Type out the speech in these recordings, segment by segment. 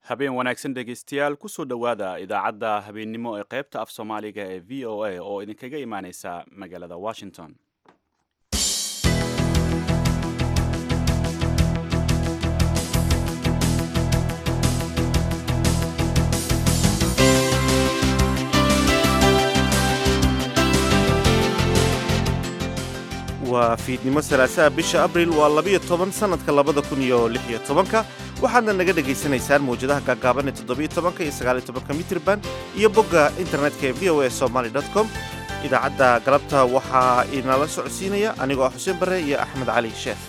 habeen wanaagsan dhegaystayaal kusoo dhowaada idaacadda habeennimo ee qaybta af soomaaliga ee v o a oo idinkaga imaaneysa magaalada washington waa fiidnimo salaasaha bisha abril waa labiyo toban sannadka labada kun iyo lix iyo tobanka waxaadna naga dhegaysanaysaan mawjadaha gaagaaban ee toddobiyo tobanka iyo sagaaliyo tobanka mitrban iyo bogga internetka ee v o a somaly dot com idaacadda galabta waxaa inala socodsiinaya anigoo ah xuseen barre iyo axmed cali sheekh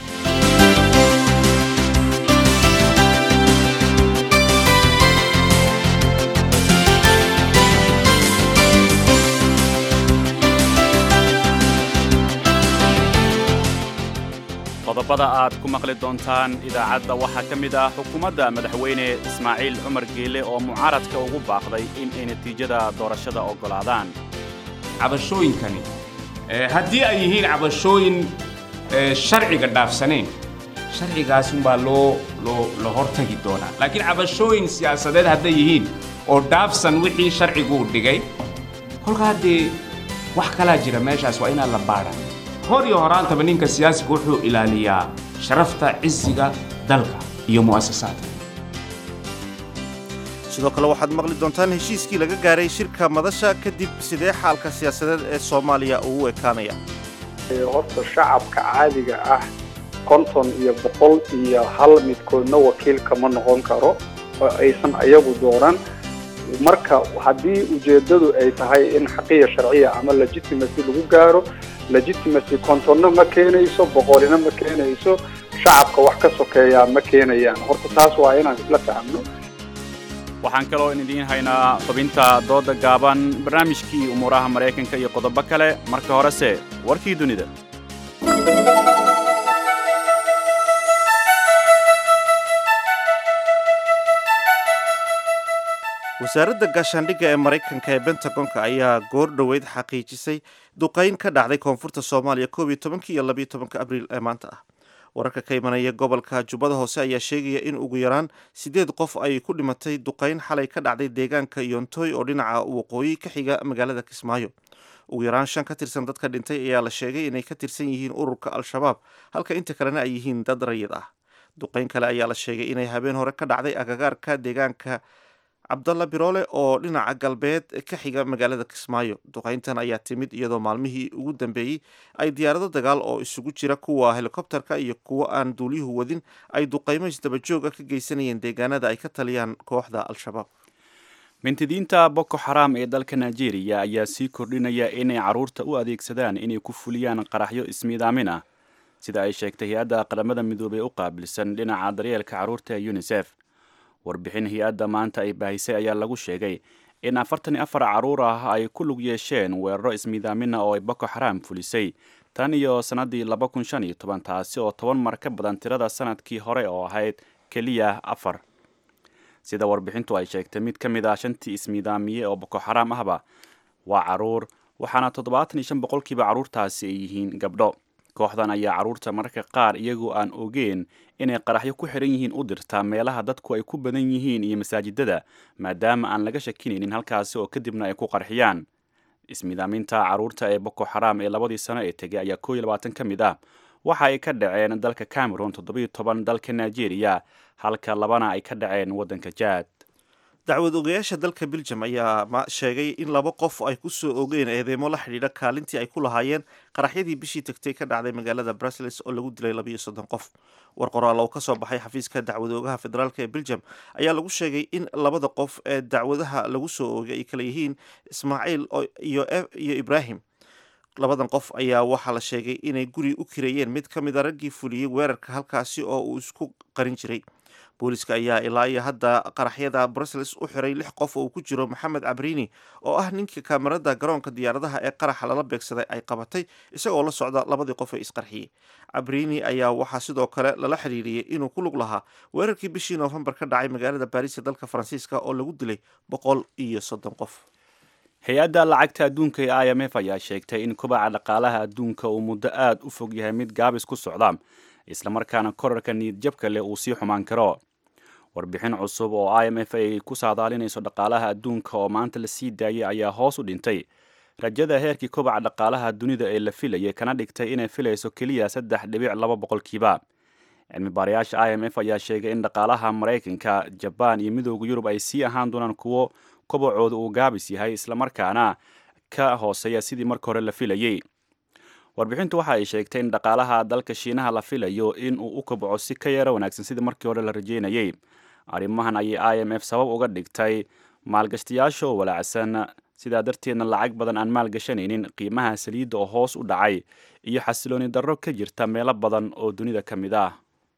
qodobada aad ku maqli doontaan idaacadda waxaa ka mid ah xukuumadda madaxweyne ismaaciil cumar geele oo mucaaradka ugu baaqday in ay natiijada doorashada oggolaadaan cabashooyinkani haddii ay yihiin cabashooyin sharciga dhaafsaneen sharcigaasunbaa loo loo la hortagi doonaa laakiin cabashooyin siyaasadeed hadday yihiin oo dhaafsan wixii sharciguu dhigay kolka haddee wax kalaa jira meeshaas waa inaan la baadha hor iyo horaantaba ninka siyaasiga wuxuu ilaaliyaa sharafta cisiga dalka iyo mu'asasaadka sidoo kale waxaad maqli doontaan heshiiskii laga gaaray shirka madasha kadib sidee xaalka siyaasadeed ee soomaaliya ugu ekaanaya horta shacabka caadiga ah konton iyo boqol iyo hal midkoodna wakiilka ma noqon karo oo aysan ayagu dooran marka haddii ujeeddadu ay tahay in xaqiya sharciya ama legitimacy lagu gaaro legitimacy kontonna ma keenayso boqolina ma keenayso shacabka wax ka sokeeyaa ma keenayaan horta taas waa inaan isla fahmno waxaan kaloo idiin haynaa xubinta dooda gaaban barnaamijkii umuuraha maraykanka iyo qodobo kale marka horese warkii dunida wasaaradda gaashaandhigga ee maraykanka ee bentagonka ayaa goor dhoweyd xaqiijisay duqayn ka dhacday koonfurta soomaaliya koob iyo tobankii iyo labiyo tobanka abriil ee maanta ah wararka ka imanaya gobolka jubbada hoose ayaa sheegaya in ugu yaraan siddeed qof ay ku dhimatay duqayn xalay ka dhacday deegaanka yontooy oo dhinaca waqooyi ka xiga magaalada kismaayo ugu yaraan shan ka tirsan dadka dhintay ayaa la sheegay inay ka tirsan yihiin ururka al-shabaab halka inta kalena ay yihiin dad rayid ah duqayn kale ayaa la sheegay inay habeen hore ka dhacday agagaarka deegaanka cabdalla biroole oo dhinaca galbeed ka xiga magaalada kismaayo duqayntan ayaa timid iyadoo maalmihii ugu dambeeyey ay diyaarado dagaal oo isugu jira kuwa helikobterka iyo kuwo aan duuliyuhu wadin ay duqaymo isdabajooga ka geysanayeen deegaanada ay ka taliyaan kooxda al-shabaab mintidiinta boko xaraam ee dalka nigeria ayaa sii kordhinaya inay carruurta u adeegsadaan inay ku fuliyaan qaraxyo ismiidaamin ah sida ay sheegtay hay-adda qaramada midoobey u qaabilsan dhinaca daryeelka carruurta ee unisef warbixin hay-adda maanta ay baahisay ayaa lagu sheegay in afartan iyo afar carruur ah ay ku lug yeesheen weeraro ismiidaamina oo ay boko xaraam fulisay tan iyo sannaddii laba kun shan iyo toban taasi oo toban mar ka badan tirada sanadkii hore oo ahayd keliya afar sida warbixintu ay sheegtay mid ka mid ah shantii ismiidaamiye oo boko xaraam ahba waa carruur waxaana toddobaatan iyo shan boqolkiiba carruurtaasi ay yihiin gabdho kooxdan ayaa carruurta mararka qaar iyagoo aan ogeen inay qaraxyo ku xiran yihiin u dirtaa meelaha dadku ay ku badan yihiin iyo masaajidada maadaama aan laga shakinaynin halkaasi oo kadibna ay ku qarxiyaan ismiidaaminta carruurta ee boko xaraam ee labadii sano ee tegay ayaa koo iyo labaatan ka mid ah waxa ay ka dhaceen dalka cameron toddobiyo toban dalka nigeria halka labana ay ka dhaceen waddanka jaad dacwad ogayaasha dalka beljum ayaa sheegay in laba qof ay ku soo ogeen eedeymo la xidhiidha kaalintii ay ku lahaayeen qaraxyadii bishii tagtay ka dhacday magaalada brussels oo lagu dilay labiyo soddon qof war qoraal oo ka soo baxay xafiiska dacwadoogaha federaalk ee beljum ayaa lagu sheegay in labada qof ee dacwadaha lagu soo oogay ay kala yihiin ismaaciil iyo ibraahim labadan qof ayaa waxaa la sheegay inay guri u kireeyeen mid ka mid a raggii fuliyey weerarka halkaasi oo uu isku qarin jiray booliska ayaa ilaa iyo hadda qaraxyada brussels u xiray lix qof oo uu ku jiro maxamed cabrini oo ah ninka kaamarada garoonka diyaaradaha ee qaraxa lala beegsaday ay qabatay isagoo la socda labadii qof ee isqarxiyey cabrini ayaa waxaa sidoo kale lala xiriiriyey inuu ku lug lahaa weerarkii bishii noofembar ka dhacay magaalada baariis ee dalka faransiiska oo lagu dilay boqol iyo soddon qof hay-adda lacagta adduunka ee i m f ayaa sheegtay in kubaca dhaqaalaha adduunka uu muddo aad u fog yahay mid gaabis ku socda islamarkaana korarka niyadjabka leh uu sii xumaan karo warbixin cusub oo i m f ay ku saadaalinayso dhaqaalaha adduunka oo maanta la sii daayay ayaa hoos u dhintay rajada heerkii kobaca dhaqaalaha dunida ee la filayay kana dhigtay inay filayso keliya saddex dhibic laba boqolkiiba cilmi baarayaasha i m f ayaa sheegay in dhaqaalaha maraykanka jabaan iyo midooda yurub ay sii ahaan doonaan kuwo kobacooda uu gaabis yahay islamarkaana ka hooseeya sidii marka hore la filayey warbixintu waxa ay sheegtay in dhaqaalaha dalka shiinaha la filayo in uu u kobco si ka yara wanaagsan sidii markii hore la rajeynayey arrimahan ayay i m f sabab uga dhigtay maalgashtayaasha oo walaacsan sidaa darteedna lacag badan aan maalgashanaynin qiimaha saliidda oo hoos u dhacay iyo xasilooni darro ka jirta meelo badan oo dunida ka mid ah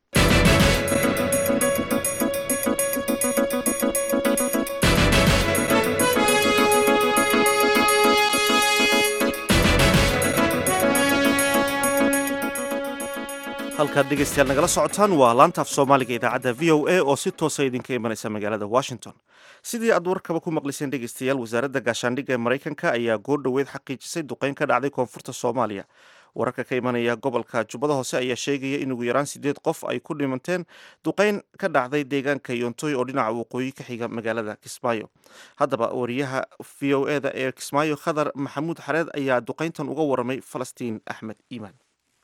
halkaad dhegaystayaal nagala socotaan waa laantaaf soomaaliga idaacadda v o a oo si toosa idinka imanaysa magaalada washington sidii aad warkaba ku maqliseen dhegaystayaal wasaaradda gaashaandhigga ee maraykanka ayaa goor dhoweed xaqiijisay duqeyn ka dhacday koonfurta soomaaliya wararka ka imanaya gobolka jubbada hoose ayaa sheegaya in ugu yaraan sideed qof ay ku dhimanteen duqeyn ka dhacday deegaanka yoontoy oo dhinaca waqooyi ka xiga magaalada kismaayo haddaba wariyaha v o e da ee kismaayo khadar maxamuud xareed ayaa duqeyntan uga waramay falastiin axmed iimaan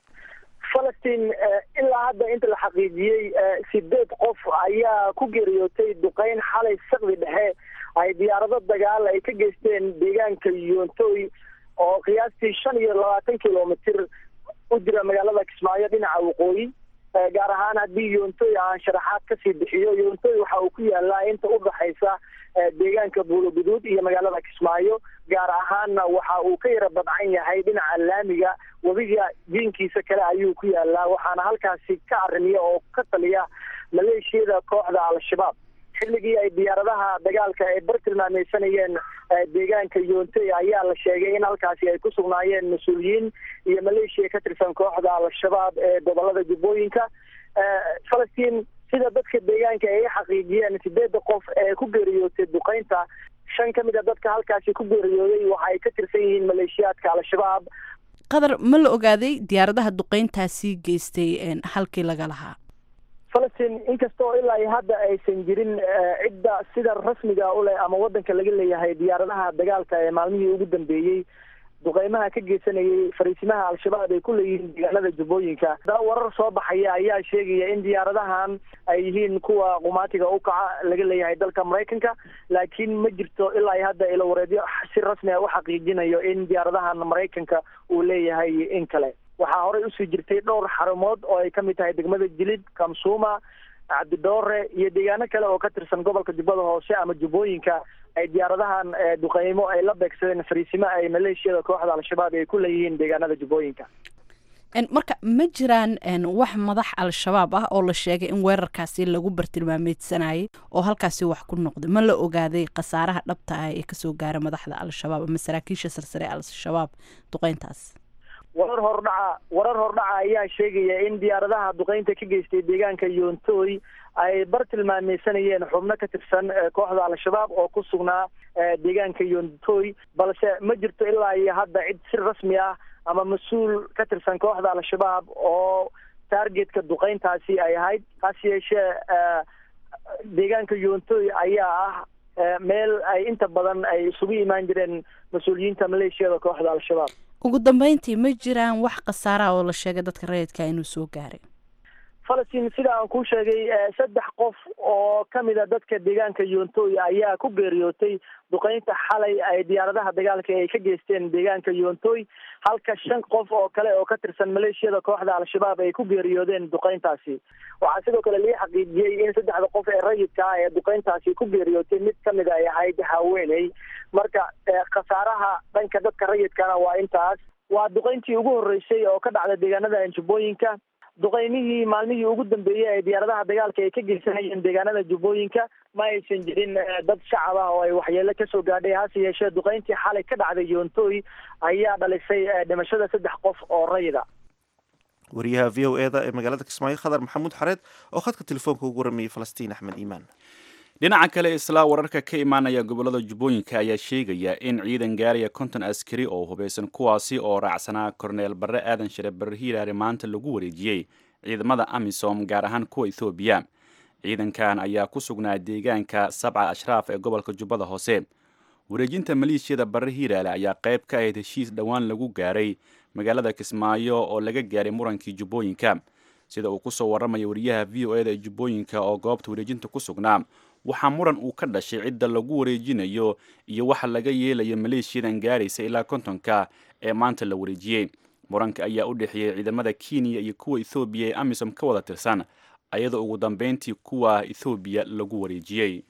falastiin ilaa hadda inta la xaqiijiyey sideed qof ayaa ku geeriyootay duqeyn xalay saqdi dhexe ay diyaarado dagaal ay ka geysteen deegaanka yoontoy oo qiyaastii shan iyo labaatan kilomitr u jira magaalada kismaayo dhinaca waqooyi gaar ahaan haddii yoontoy aan sharaxaad kasii bixiyo yoontoy waxa uu ku yaalaa inta udhaxaysa deegaanka buuloguduud iyo magaalada kismaayo gaar ahaanna waxa uu ka yara badcan yahay dhinaca laamiga webiga diinkiisa kale ayuu ku yaalaa waxaana halkaasi ka arrimiya oo ka taliya maleeshiyada kooxda al-shabaab xilligii ay diyaaradaha dagaalka ay bartilmaameysanayeen deegaanka yoontoy ayaa la sheegay in halkaasi ay ku sugnaayeen mas-uuliyiin iyo maleeshiya ka tirsan kooxda al-shabaab ee gobolada jubbooyinka falastiin sida dadka deegaanka ay xaqiijiyeen sideeda qof ee ku geeriyootay duqeynta shan ka mid a dadka halkaasi ku geeriyooday waxa ay ka tirsan yihiin maleeshiyaadka al-shabaab qadar ma la ogaaday diyaaradaha duqeyntaasi geystay halkii laga lahaa falastiin inkastoo ilaa iyo hadda aysan jirin cidda sida rasmiga u leh ama wadanka laga leeyahay diyaaradaha dagaalka ee maalmihii ugu dambeeyey duqeymaha ka geysanayay fariisimaha al-shabaab ay ku leeyihiin deegaanada jubbooyinka haddana warar soo baxaya ayaa sheegaya in diyaaradahan ay yihiin kuwa qumaatiga u kaca laga leeyahay dalka maraykanka laakiin ma jirto ilaa iyo hadda ilo wareedyo si rasmi a u xaqiijinayo in diyaaradahan maraykanka uu leeyahay in kale waxaa horey usii jirtay dhowr xarumood oo ay kamid tahay degmada jilid kamsuuma cabdidoore iyo deegaano kale oo ka tirsan gobolka jubbada hoose ama jubbooyinka ay diyaaradahan duqeymo ay la beegsadeen fariisimo ay maleeshiyada kooxda al-shabaab ay ku leeyihiin deegaanada jubbooyinka marka ma jiraan wax madax al-shabaab ah oo la sheegay in weerarkaasi lagu bartilmaameysanayay oo halkaasi wax ku noqday ma la ogaaday khasaaraha dhabta ah ee kasoo gaara madaxda al-shabaab ama saraakiisha sarsare al-shabaab duqeyntaas warar hordhaca warar hordhaca ayaa sheegaya in diyaaradaha duqeynta ka geystay deegaanka yoontoy ay bartilmaameysanayeen xubno ka tirsan kooxda al-shabaab oo ku sugnaa deegaanka yoontoy balse ma jirto ilaa iyo hadda cid si rasmi ah ama mas-uul ka tirsan kooxda al-shabaab oo targetka duqeyntaasi ay ahayd hase yeeshee deegaanka yoontoy ayaa ah meel ay inta badan ay isugu imaan jireen mas-uuliyiinta maleeshiyada kooxda al-shabaab ugu dambeyntii ma jiraan wax khasaaraha oo la sheegay dadka rayidka inuu soo gaaray falastiin sida aan kuu sheegay saddex qof oo kamid a dadka deegaanka yoontoy ayaa ku geeriyootay duqeynta xalay ay diyaaradaha dagaalka ay ka geysteen deegaanka yoontoy halka shan qof oo kale oo ka tirsan maleeshiyada kooxda al-shabaab ay ku geeriyoodeen duqeyntaasi waxaa sidoo kale lii xaqiijiyey in saddexda qof ee rayidka ah ee duqeyntaasi ku geeriyootay mid kamid ay ahayd haweeney marka khasaaraha dhanka dadka rayidkana waa intaas waa duqeyntii ugu horreysay oo ka dhacda deegaanada jubbooyinka duqeymihii maalmihii ugu dambeeyey ee diyaaradaha dagaalka ay ka geysanayeen deegaanada jubbooyinka ma aysan jirin dad shacab ah oo ay waxyeelo kasoo gaadhay hase yeeshee duqeyntii xalay ka dhacday yoontoy ayaa dhalisay dhimashada saddex qof oo rayida wariyaha v o e da ee magaalada kismaayo khadar maxamuud xareed oo khadka telefoonka ugu waramayay falastiin axmed iimaan dhinaca kale islaa wararka ka imaanaya gobolada jubbooyinka ayaa sheegaya in ciidan gaaraya konton askari oo hubeysan kuwaasi oo raacsanaa korneel barre aadan shire barre hiiraare maanta lagu wareejiyey ciidamada amisom gaar ahaan kuwa ethoobiya ciidankan ayaa ku sugnaa deegaanka sabca ashraaf ee gobolka jubbada hoose wareejinta maleeshiyada barre hiiraale ayaa qayb ka ahayd heshiis dhowaan lagu gaaray magaalada kismaayo oo laga gaaray murankii jubbooyinka sida uu kusoo warramaya wariyaha v o eda ee jubbooyinka oo goobta wareejinta ku sugnaa waxaa muran uu ka dhashay cidda lagu wareejinayo iyo waxa laga yeelayo maleeshiyadan gaaraysa ilaa kontonka ee maanta la wareejiyey muranka ayaa u dhexeeyey ciidamada kenya iyo kuwa ethoobiya ee amisom ka wada tirsan ayadoo ugu dambeyntii kuwa ethoobiya lagu wareejiyey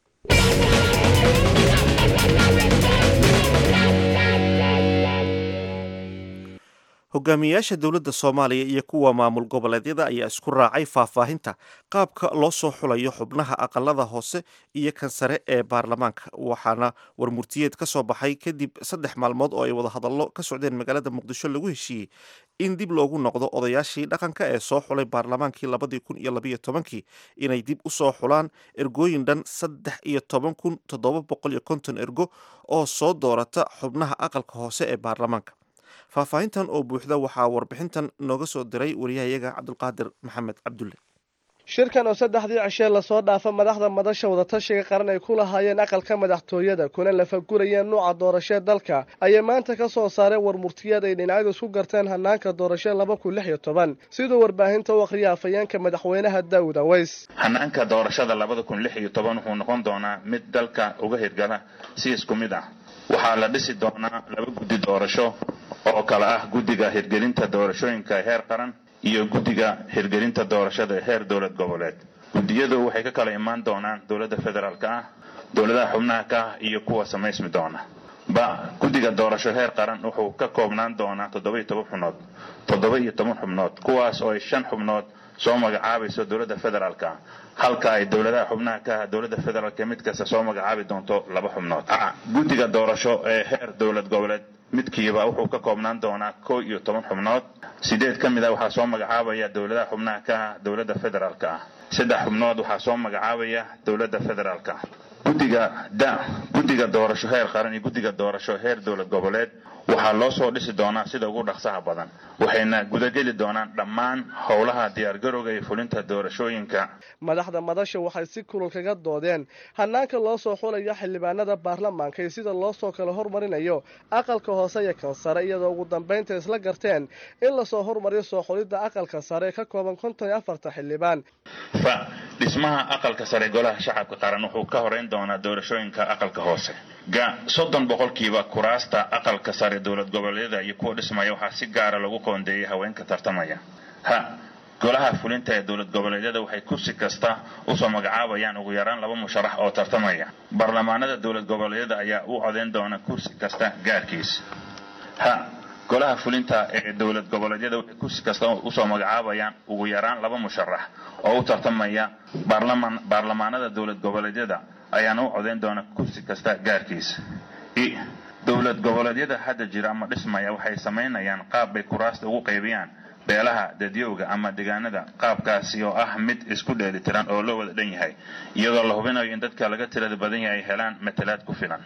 hogaamiyayaasha dowladda soomaaliya iyo kuwa maamul goboleedyada ayaa isku raacay faahfaahinta qaabka loo soo xulayo xubnaha aqalada hoose iyo kan sare ee baarlamaanka waxaana warmurtiyeed ka soo baxay kadib saddex maalmood oo ay wadahadallo ka socdeen magaalada muqdisho lagu heshiiyey in dib loogu noqdo odayaashii dhaqanka ee soo xulay baarlamaankii labadii kun iyo labayo tobankii inay dib u soo xulaan ergooyin dhan saddex iyo toban kun toddoba boqol iyo konton ergo oo soo doorata xubnaha aqalka hoose ee baarlamaanka faahfaahintan oo buuxda waxaa warbixintan nooga soo diray wariyahayaga cabdulqaadir maxamed cabdulle shirkan oo saddexdii cishee lasoo dhaafa madaxda madasha wadatashiga qaran ay ku lahaayeen aqalka madaxtooyada kuna lafagurayeen nuuca doorashee dalka ayay maanta ka soo saareen warmurtiyeed ay dhinacyadu isku garteen hanaanka doorashee laba kun lix iyo toban siduu warbaahinta u akhriya afhayeenka madaxweynaha daawud aweys hanaanka doorashada labada kun lix iyo toban wuxuu noqon doonaa mid dalka uga hirgala si isku mid ah waxaa la dhisi doonaa laba guddi doorasho oo kale ah guddiga hirgelinta doorashooyinka heer qaran iyo guddiga hirgelinta doorashada heer dowlad goboleed guddiyadu waxay ka kala imaan doonaan dowladda federaalka ah dowladaha xubnaha ka ah iyo kuwa samaysmi doona ba guddiga doorasho heer qaran wuxuu ka koobnaan doonaa toddoba iyo toban xubnood toddoba iyo toban xubnood kuwaas oo ay shan xubnood soo magacaabayso dowladda federaalka ah halka ay dowladaha xubnaha ka ah dowladda federaalka mid kasta soo magacaabi doonto laba xubnood guddiga doorasho ee heer dowlad goboleed midkiiba wuxuu ka koobnaan doonaa kow iyo toban xubnood sideed ka mid a waxaa soo magacaabaya dowladaha xubnaha ka ah dowladda federaalka ah saddex xubnood waxaa soo magacaabaya dowladda federaalka ah guddiga da guddiga doorasho heer qaran iyo guddiga doorasho heer dowlad goboleed waxaa loo soo dhisi doonaa sida ugu dhaqsaha badan waxayna gudageli doonaan dhammaan howlaha diyaargarowga iyo fulinta doorashooyinka madaxda madasha waxay si kulul kaga doodeen hanaanka loo soo xulayo xildhibaanada baarlamaanka iyo sida loo soo kala hormarinayo aqalka hoose iyo kan sare iyadoo ugu dambaynta isla garteen in lasoo hormariyo soo xulidda aqalka sare ee ka kooban konton iyo afarta xildhibaan fa dhismaha aqalka sare golaha shacabka qaran wuxuu ka horeyn doonaa doorashooyinka aqalka hoose ga soddon boqolkiiba kuraasta aqalka sare dowlad goboleedyada iyo kuwa dhismaya waxaa si gaara lagu qoondeeyay haweenka tartamaya ha golaha fulinta ee dowlad goboleedyada waxay kursi kasta usoo magacaabayaan ugu yaraan laba musharax oo tartamaya baarlamaanada dowlad goboleedyada ayaa u codeyn doona kursi kasta gaarkiis ha golaha fulinta ee dowlad goboleedyada waxay kursi kasta usoo magacaabayaan ugu yaraan laba musharax oo u tartamaya baarlamaan baarlamaanada dowlad goboleedyada ayaana u codeyn doona kursi kasta gaarkiis i dowlad goboleedyada hadda jira ama dhismaya waxay samaynayaan qaab bay kuraasta ugu qaybiyaan beelaha dadyowga ama deegaanada qaabkaasi oo ah mid isku dheelitiran oo loo wada dhan yahay iyadoo la hubinayo in dadka laga tirada badan yahay ay helaan matalaad ku filan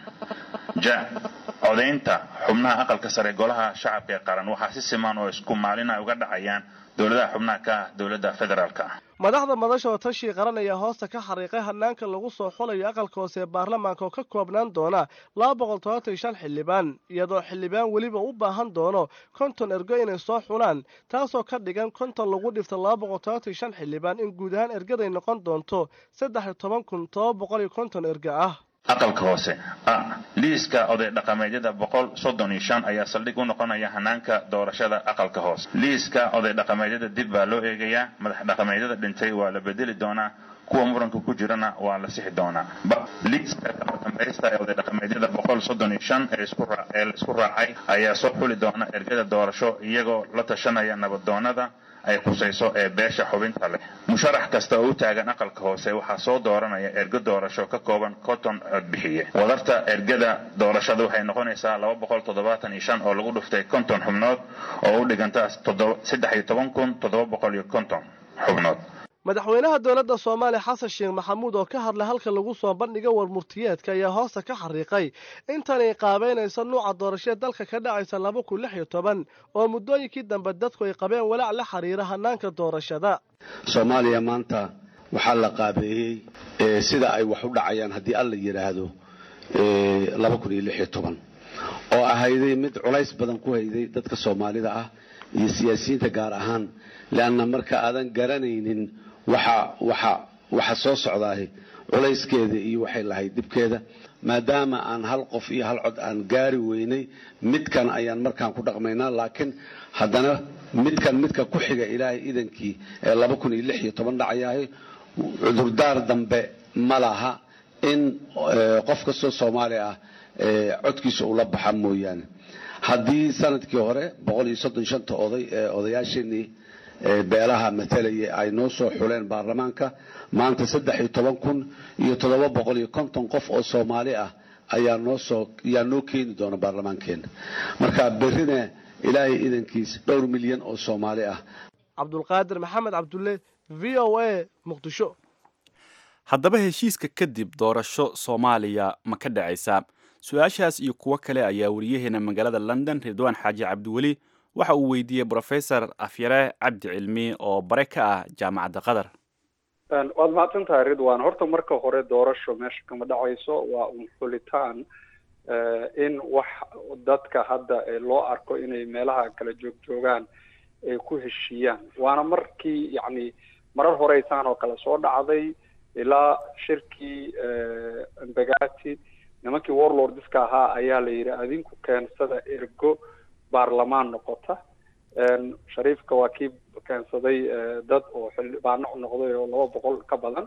ja codaynta xubnaha aqalka sare golaha shacabka ee qaran waxaa si siman oo isku maalina uga dhacayaan dowladaha xubnaha ka ah dowladda federaalka ah madaxda madasha oo tashii qaran ayaa hoosta ka xariiqay hanaanka lagu soo xulayo aqalka hoose ee baarlamaanka oo ka koobnaan doona laba boqol tobantan shan xildhibaan iyadoo xildhibaan weliba u baahan doono konton ergo inay soo xulaan taasoo ka dhigan konton lagu dhifto laba boqol tobantan shan xildhibaan in guud ahaan ergaday noqon doonto saddex iyo toban kun toba boqol iyo konton erga ah aqalka hoose a liiska oday dhaqameedyada boqol soddon iyo shan ayaa saldhig u noqonaya hanaanka doorashada aqalka hoose liiska oday dhaqameedyada dib baa loo eegayaa madax dhaqameedyada dhintay waa la bedeli doonaa kuwa muranka ku jirana waa la sixi doonaa liiska dambaysta ee oday dhaqameedyada boqol soddon iyo shan ee ee la isku raacay ayaa soo xuli doona ergada doorasho iyagoo la tashanaya nabaddoonada ay khusayso ee beesha xubinta leh musharax kasta oo u taagan aqalka hoose waxaa soo dooranaya ergo doorasho ka kooban konton codbixiye wadarta ergada doorashada waxay noqonaysaa laba boqol toddobaatan iyo shan oo lagu dhuftay konton xubnood oo u dhiganta saddex iyo toban kun toddoba boqol iyo konton xubnood madaxweynaha dowladda soomaaliya xasan sheekh maxamuud oo ka hadlay halka lagu soo bandhiga warmurtiyeedka ayaa hoosta ka xariiqay intanay qaabeynayso nuuca doorashee dalka ka dhacaysa laba kun lix iyo toban oo muddooyinkii dambe dadku ay qabeen walaac la xiriira hanaanka doorashada soomaaliya maanta waxaa la qaabeeyey sida ay wax u dhacayaan haddii alla yidhaahdo oo ahayday mid culays badan ku hayday dadka soomaalida ah iyo siyaasiyiinta gaar ahaan leanna marka aadan garanaynin waxa soo socdaah culayskeeda iyo waxay lahayd dhibkeeda maadaama aan hal qof iyo hal cod aan gaari weynay midkan ayaan markaan ku dhaqmaynaa laakiin haddana midkan midka ku xiga ilaahay idankii ee dhacayahay cudurdaar dambe ma laha in qof kastoo soomaali ah codkiisa ula baxa mooyaane haddii sanadkii hore oday ee odayaasheenii beelaha matalaya ay noo soo xuleen baarlamaanka maanta kun iyo qof oo soomaali ah ayaa noo keeni doona baarlamaankeena marka berrina ilaahay idankiis dhowr milyan oo soomaali ah cabdulqaadir maxamed cabdulle v o a muqdisho haddaba heshiiska kadib doorasho soomaaliya ma ka dhacaysaa su-aashaas iyo kuwo kale ayaa wariyaheena magaalada london ridwaan xaaji cabdiweli waxa uu weydiiyey brofesor afyare cabdi cilmi oo bare ka ah jaamacadda qatar waad mahadsan tahay ridwan horta marka hore doorasho meesha kama dhacayso waa un xulitaan in wax dadka hadda loo arko inay meelaha kala joog joogaan ay ku heshiiyaan waana markii yacni marar horeysaan oo kale soo dhacday ilaa shirkii embagati nimankii warlordska ahaa ayaa la yidhi adinku keensada ergo baarlamaan noqota shariifka waa kii keensaday dad oo xildhibaano noqday oo laba boqol ka badan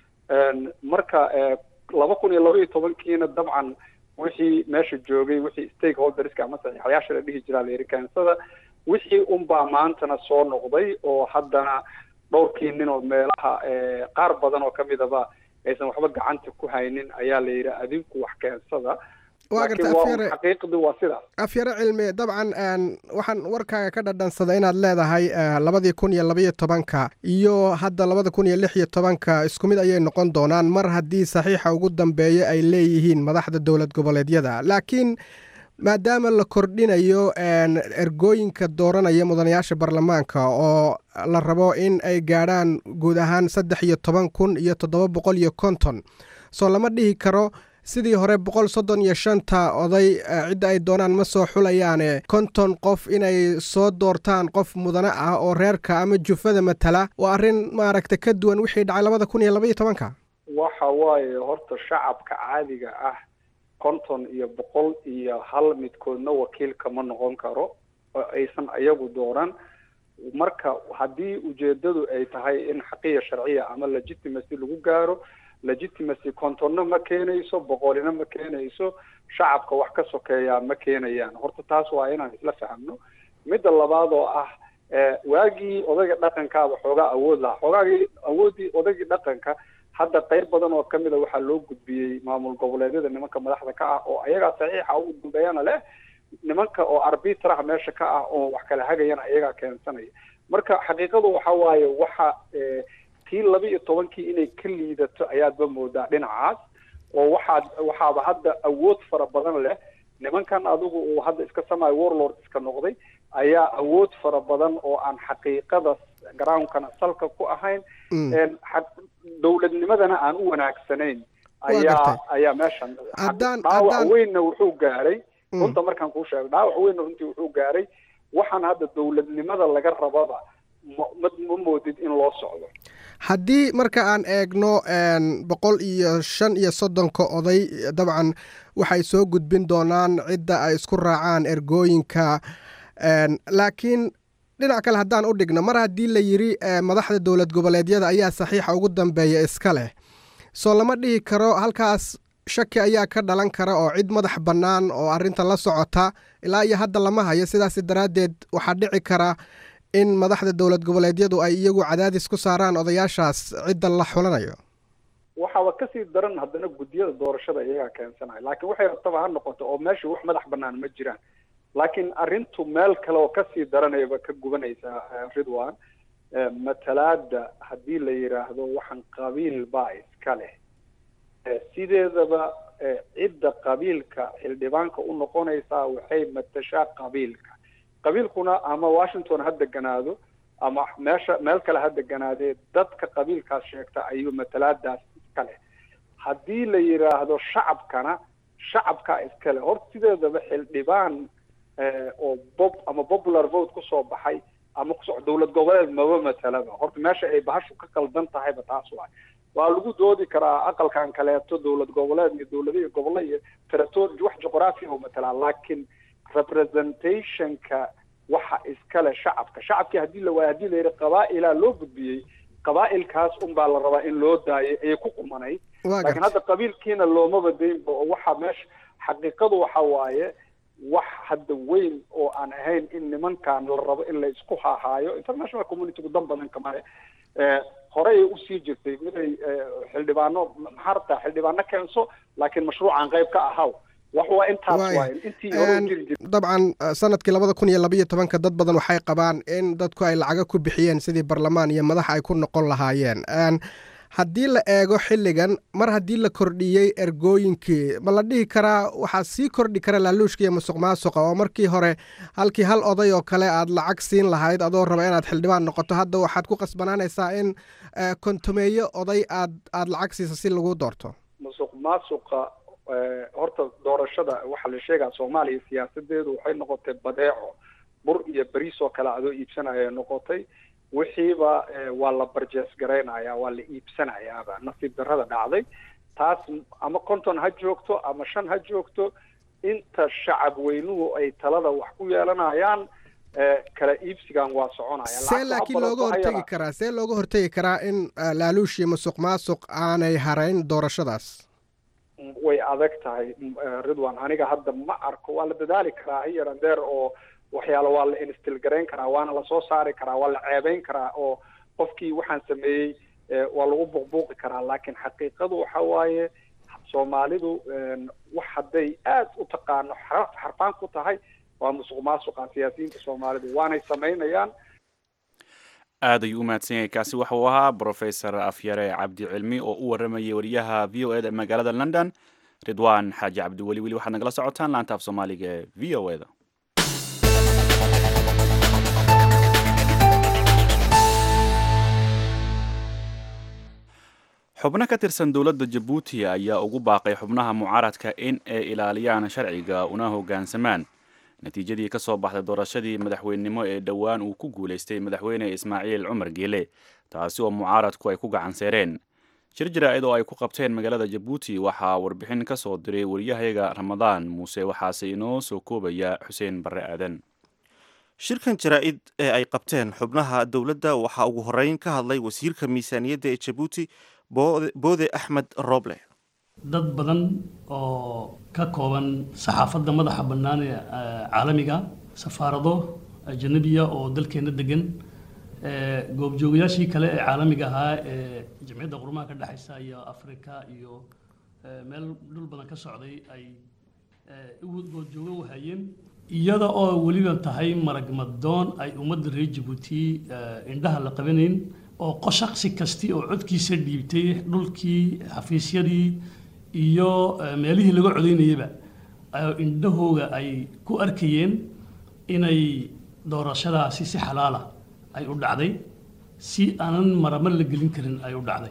marka laba kun iyo laba iyo tobankiina dabcan wixii meesha joogay wixii stakeholderska ama saxiixayaasha la dhihi jiraa la yidhi keensada wixii unbaa maantana soo noqday oo haddana dhowrkii nin oo meelaha qaar badan oo kamidaba aysan waxba gacanta ku haynin ayaa la yidhi adinku wax keensada waa garta afyare xaqiiqdu waa sidaas afyare cilmi dabcan waxaan warkaaga ka dhadhansaday inaad leedahay labadii kun iyo labaiyo tobanka iyo hadda labada kun iyo lix iyo tobanka isku mid ayay noqon doonaan mar haddii saxiixa ugu dambeeya ay leeyihiin madaxda dowlad goboleedyada laakiin maadaama la kordhinayo ergooyinka dooranaya mudanayaasha baarlamaanka oo la rabo in ay gaadhaan guud ahaan saddex iyo toban kun iyo toddoba boqol iyo konton soo lama dhihi karo sidii hore boqol soddon iyo shanta oday cidda ay doonaan ma soo xulayaane konton qof inay soo doortaan qof mudane ah oo reerka ama jufada matala waa arrin maaragta ka duwan wixii dhacay labada kun iyo labaiyo tobanka waxa waaye horta shacabka caadiga ah konton iyo boqol iyo hal midkoodna wakiilka ma noqon karo oo aysan iyagu dooran marka haddii ujeedadu ay tahay in xaqiya sharciya ama legitimacy lagu gaaro legitimacy kontonna ma keenayso boqolina ma keenayso shacabka wax ka sokeeyaa ma keenayaan horta taas waa inaan isla fahamno midda labaad oo ah waagii odayga dhaqankaaba xoogaa awood lahaa xoogaagii awooddii odaygii dhaqanka hadda qayb badan oo kamid a waxaa loo gudbiyey maamul goboleedyada nimanka madaxda ka ah oo ayagaa saxiixa ugu dambeeyana leh nimanka oo arbitraha meesha ka ah oo wax kala hagayana ayagaa keensanaya marka xaqiiqadu waxa waaye waxa tii laba iyo tobankii inay ka liidato ayaadba moodaa dhinacaas oo waxaad waxaaba hadda awood fara badan leh nimankan adigu uu hadda iska samayo warlord iska noqday ayaa awood fara badan oo aan xaqiiqada groundkana salka ku ahayn dowladnimadana aan u wanaagsanayn ayaa ayaa meeshan dhaawac weynna wuxuu gaaray runta markaan kuu sheego dhaawac weynna runtii wuxuu gaaray waxaan hadda dowladnimada laga rababa ma ma moodid in loo socdo haddii marka aan eegno boqol iyo shan iyo soddonka oday dabcan waxay soo gudbin doonaan cidda ay isku raacaan ergooyinka laakiin dhinac kale haddaan u dhigno mar haddii la yidhi madaxda dowlad goboleedyada ayaa saxiixa ugu dambeeya iska leh soo lama dhihi karo halkaas shaki ayaa ka dhalan kara oo cid madax bannaan oo arrinta la socota ilaa iyo hadda lama hayo sidaas daraaddeed waxaa dhici kara in madaxda dowlad goboleedyadu ay iyagu cadaadis ku saaraan odayaashaas cidda la xulanayo waxaaba kasii daran haddana guddiyada doorashada iyagaa keensanaya laakiin waxay rabtaba ha noqoto oo meesha wax madax bannaan ma jiraan laakiin arrintu meel kale oo kasii daranayaba ka gubanaysaa ridwan matalaada haddii la yidhaahdo waxaan qabiil baa iska leh sideedaba cidda qabiilka xildhibaanka u noqonaysaa waxay matashaa qabiilka qabiilkuna ama washington ha deganaado ama meesha meel kale ha deganaadee dadka qabiilkaas sheegta ayuu matalaadaas iskale haddii la yidhaahdo shacabkana shacabkaa iskale horta sideedaba xildhibaan oo bob ama popular vote kusoo baxay ama kuso dowlad goboleed maba matalaba horta meesha ay bahashu ka qaldan tahayba taas waay waa lagu doodi karaa aqalkan kaleeto dowlad goboleed iyo dowladihi gobolle iyo territory wax juqraafiya u matalaa laakiin representationka waxa iskale shacabka shacabkii haddii la waaya hadii la yidhi qabaa'ilaa loo gudbiyey qabaa'ilkaas unbaa la rabaa in loo daayay ayay ku qumanay laakiin hadda qabiilkiina loomaba daynba oo waxaa meesha xaqiiqadu waxa waaye wax hadda weyn oo aan ahayn in nimankan la rabo in la isku hahaayo international communitygu dan badan kamale horey usii jirtay miday xildhibaano maxaa rabtaa xildhibaano keenso laakiin mashruucan qayb ka ahaw wax waa intaas waay intii hore jiri jirtay dabcan sanadkii labada kun iyo labayo tobanka dad badan waxay qabaan in dadku ay lacaga ku bixiyeen sidii barlamaan iyo madax ay ku noqon lahaayeen haddii la eego xilligan mar haddii la kordhiyey ergooyinkii ma la dhihi karaa waxaa sii kordhi kara laaluushka iyo musuq maasuqa oo markii hore halkii hal oday oo kale aad lacag siin lahayd adoo raba inaad xildhibaan noqoto hadda waxaad ku qasbanaanaysaa in kontomeeyo oday aad aad lacag siisa si lagu doorto musuq maasuqa horta doorashada waxaa la sheegaa soomaaliya siyaasadeedu waxay noqotay badeeco bur iyo beriis oo kale adoo iibsanaya noqotay wixiiba waa la barjees garaynaya waa la iibsanayaaba nasiib darrada dhacday taas ama konton ha joogto ama shan ha joogto inta shacab weynuhu ay talada wax ku yeelanayaan kala iibsigan waa soconaya see laakiin looga hortegi karaa see looga hortegi karaa in laaluush iyo musuq maasuq aanay harayn doorashadaas way adag tahay ridwan aniga hadda ma arko waa la dadaali karaa hiyaran deer oo waxyaalo waa la instil garayn karaa waana lasoo saari karaa waa la ceebeyn karaa oo qofkii waxaan sameeyey waa lagu buuqbuuqi karaa laakiin xaqiiqadu waxa waaye soomaalidu wax hadday aad u taqaano xaraf xarfaan ku tahay waa musuq maasuqa siyaasiyiinta soomaalidu waanay samaynayaan aad ayuu u mahadsan yahay kaasi waxa uu ahaa brofesor afyare cabdi cilmi oo u waramayay wariyaha v o eda magaalada london ridwan xaaji cabdiweli weli waxaad nagala socotaan laanta af soomaaliga ee v o eda xubno ka tirsan dowladda jabuuti ayaa ugu baaqay xubnaha mucaaradka in ay ilaaliyaan sharciga una hoggaansamaan natiijadii ka soo baxday doorashadii madaxweynenimo ee dhowaan uu ku guulaystay madaxweyne ismaaciil cumar geele taasi oo mucaaradku ay ku gacanseereen shir jaraa'id oo ay ku qabteen magaalada jabuuti waxaa warbixin ka soo diray wariyahayaga ramadaan muuse waxaase inoo soo koobaya xuseen barre aadan shirkan jaraa-id ee ay qabteen xubnaha dowladda waxaa ugu horeyn ka hadlay wasiirka miisaaniyadda ee jabuuti boode axmed roble dad badan oo ka kooban saxaafadda madaxa bannaan ee caalamiga safaarado ajanabiya oo dalkeenna degan goobjoogayaashii kale ee caalamiga ahaa ee jamciyadda qurumaha ka dhexaysa iyo afrika iyo meel dhul badan ka socday ay goobjoogo u hayeen iyada oo weliba tahay maragmadoon ay ummadda reer jabuuti indhaha la qabanayn oo shaqsi kasti oo codkiisa dhiibtay dhulkii xafiisyadii iyo meelihii laga codaynayaba indhahooga ay ku arkayeen inay doorashadaasi si xalaala ay u dhacday si aanan maramo la gelin karin ay u dhacday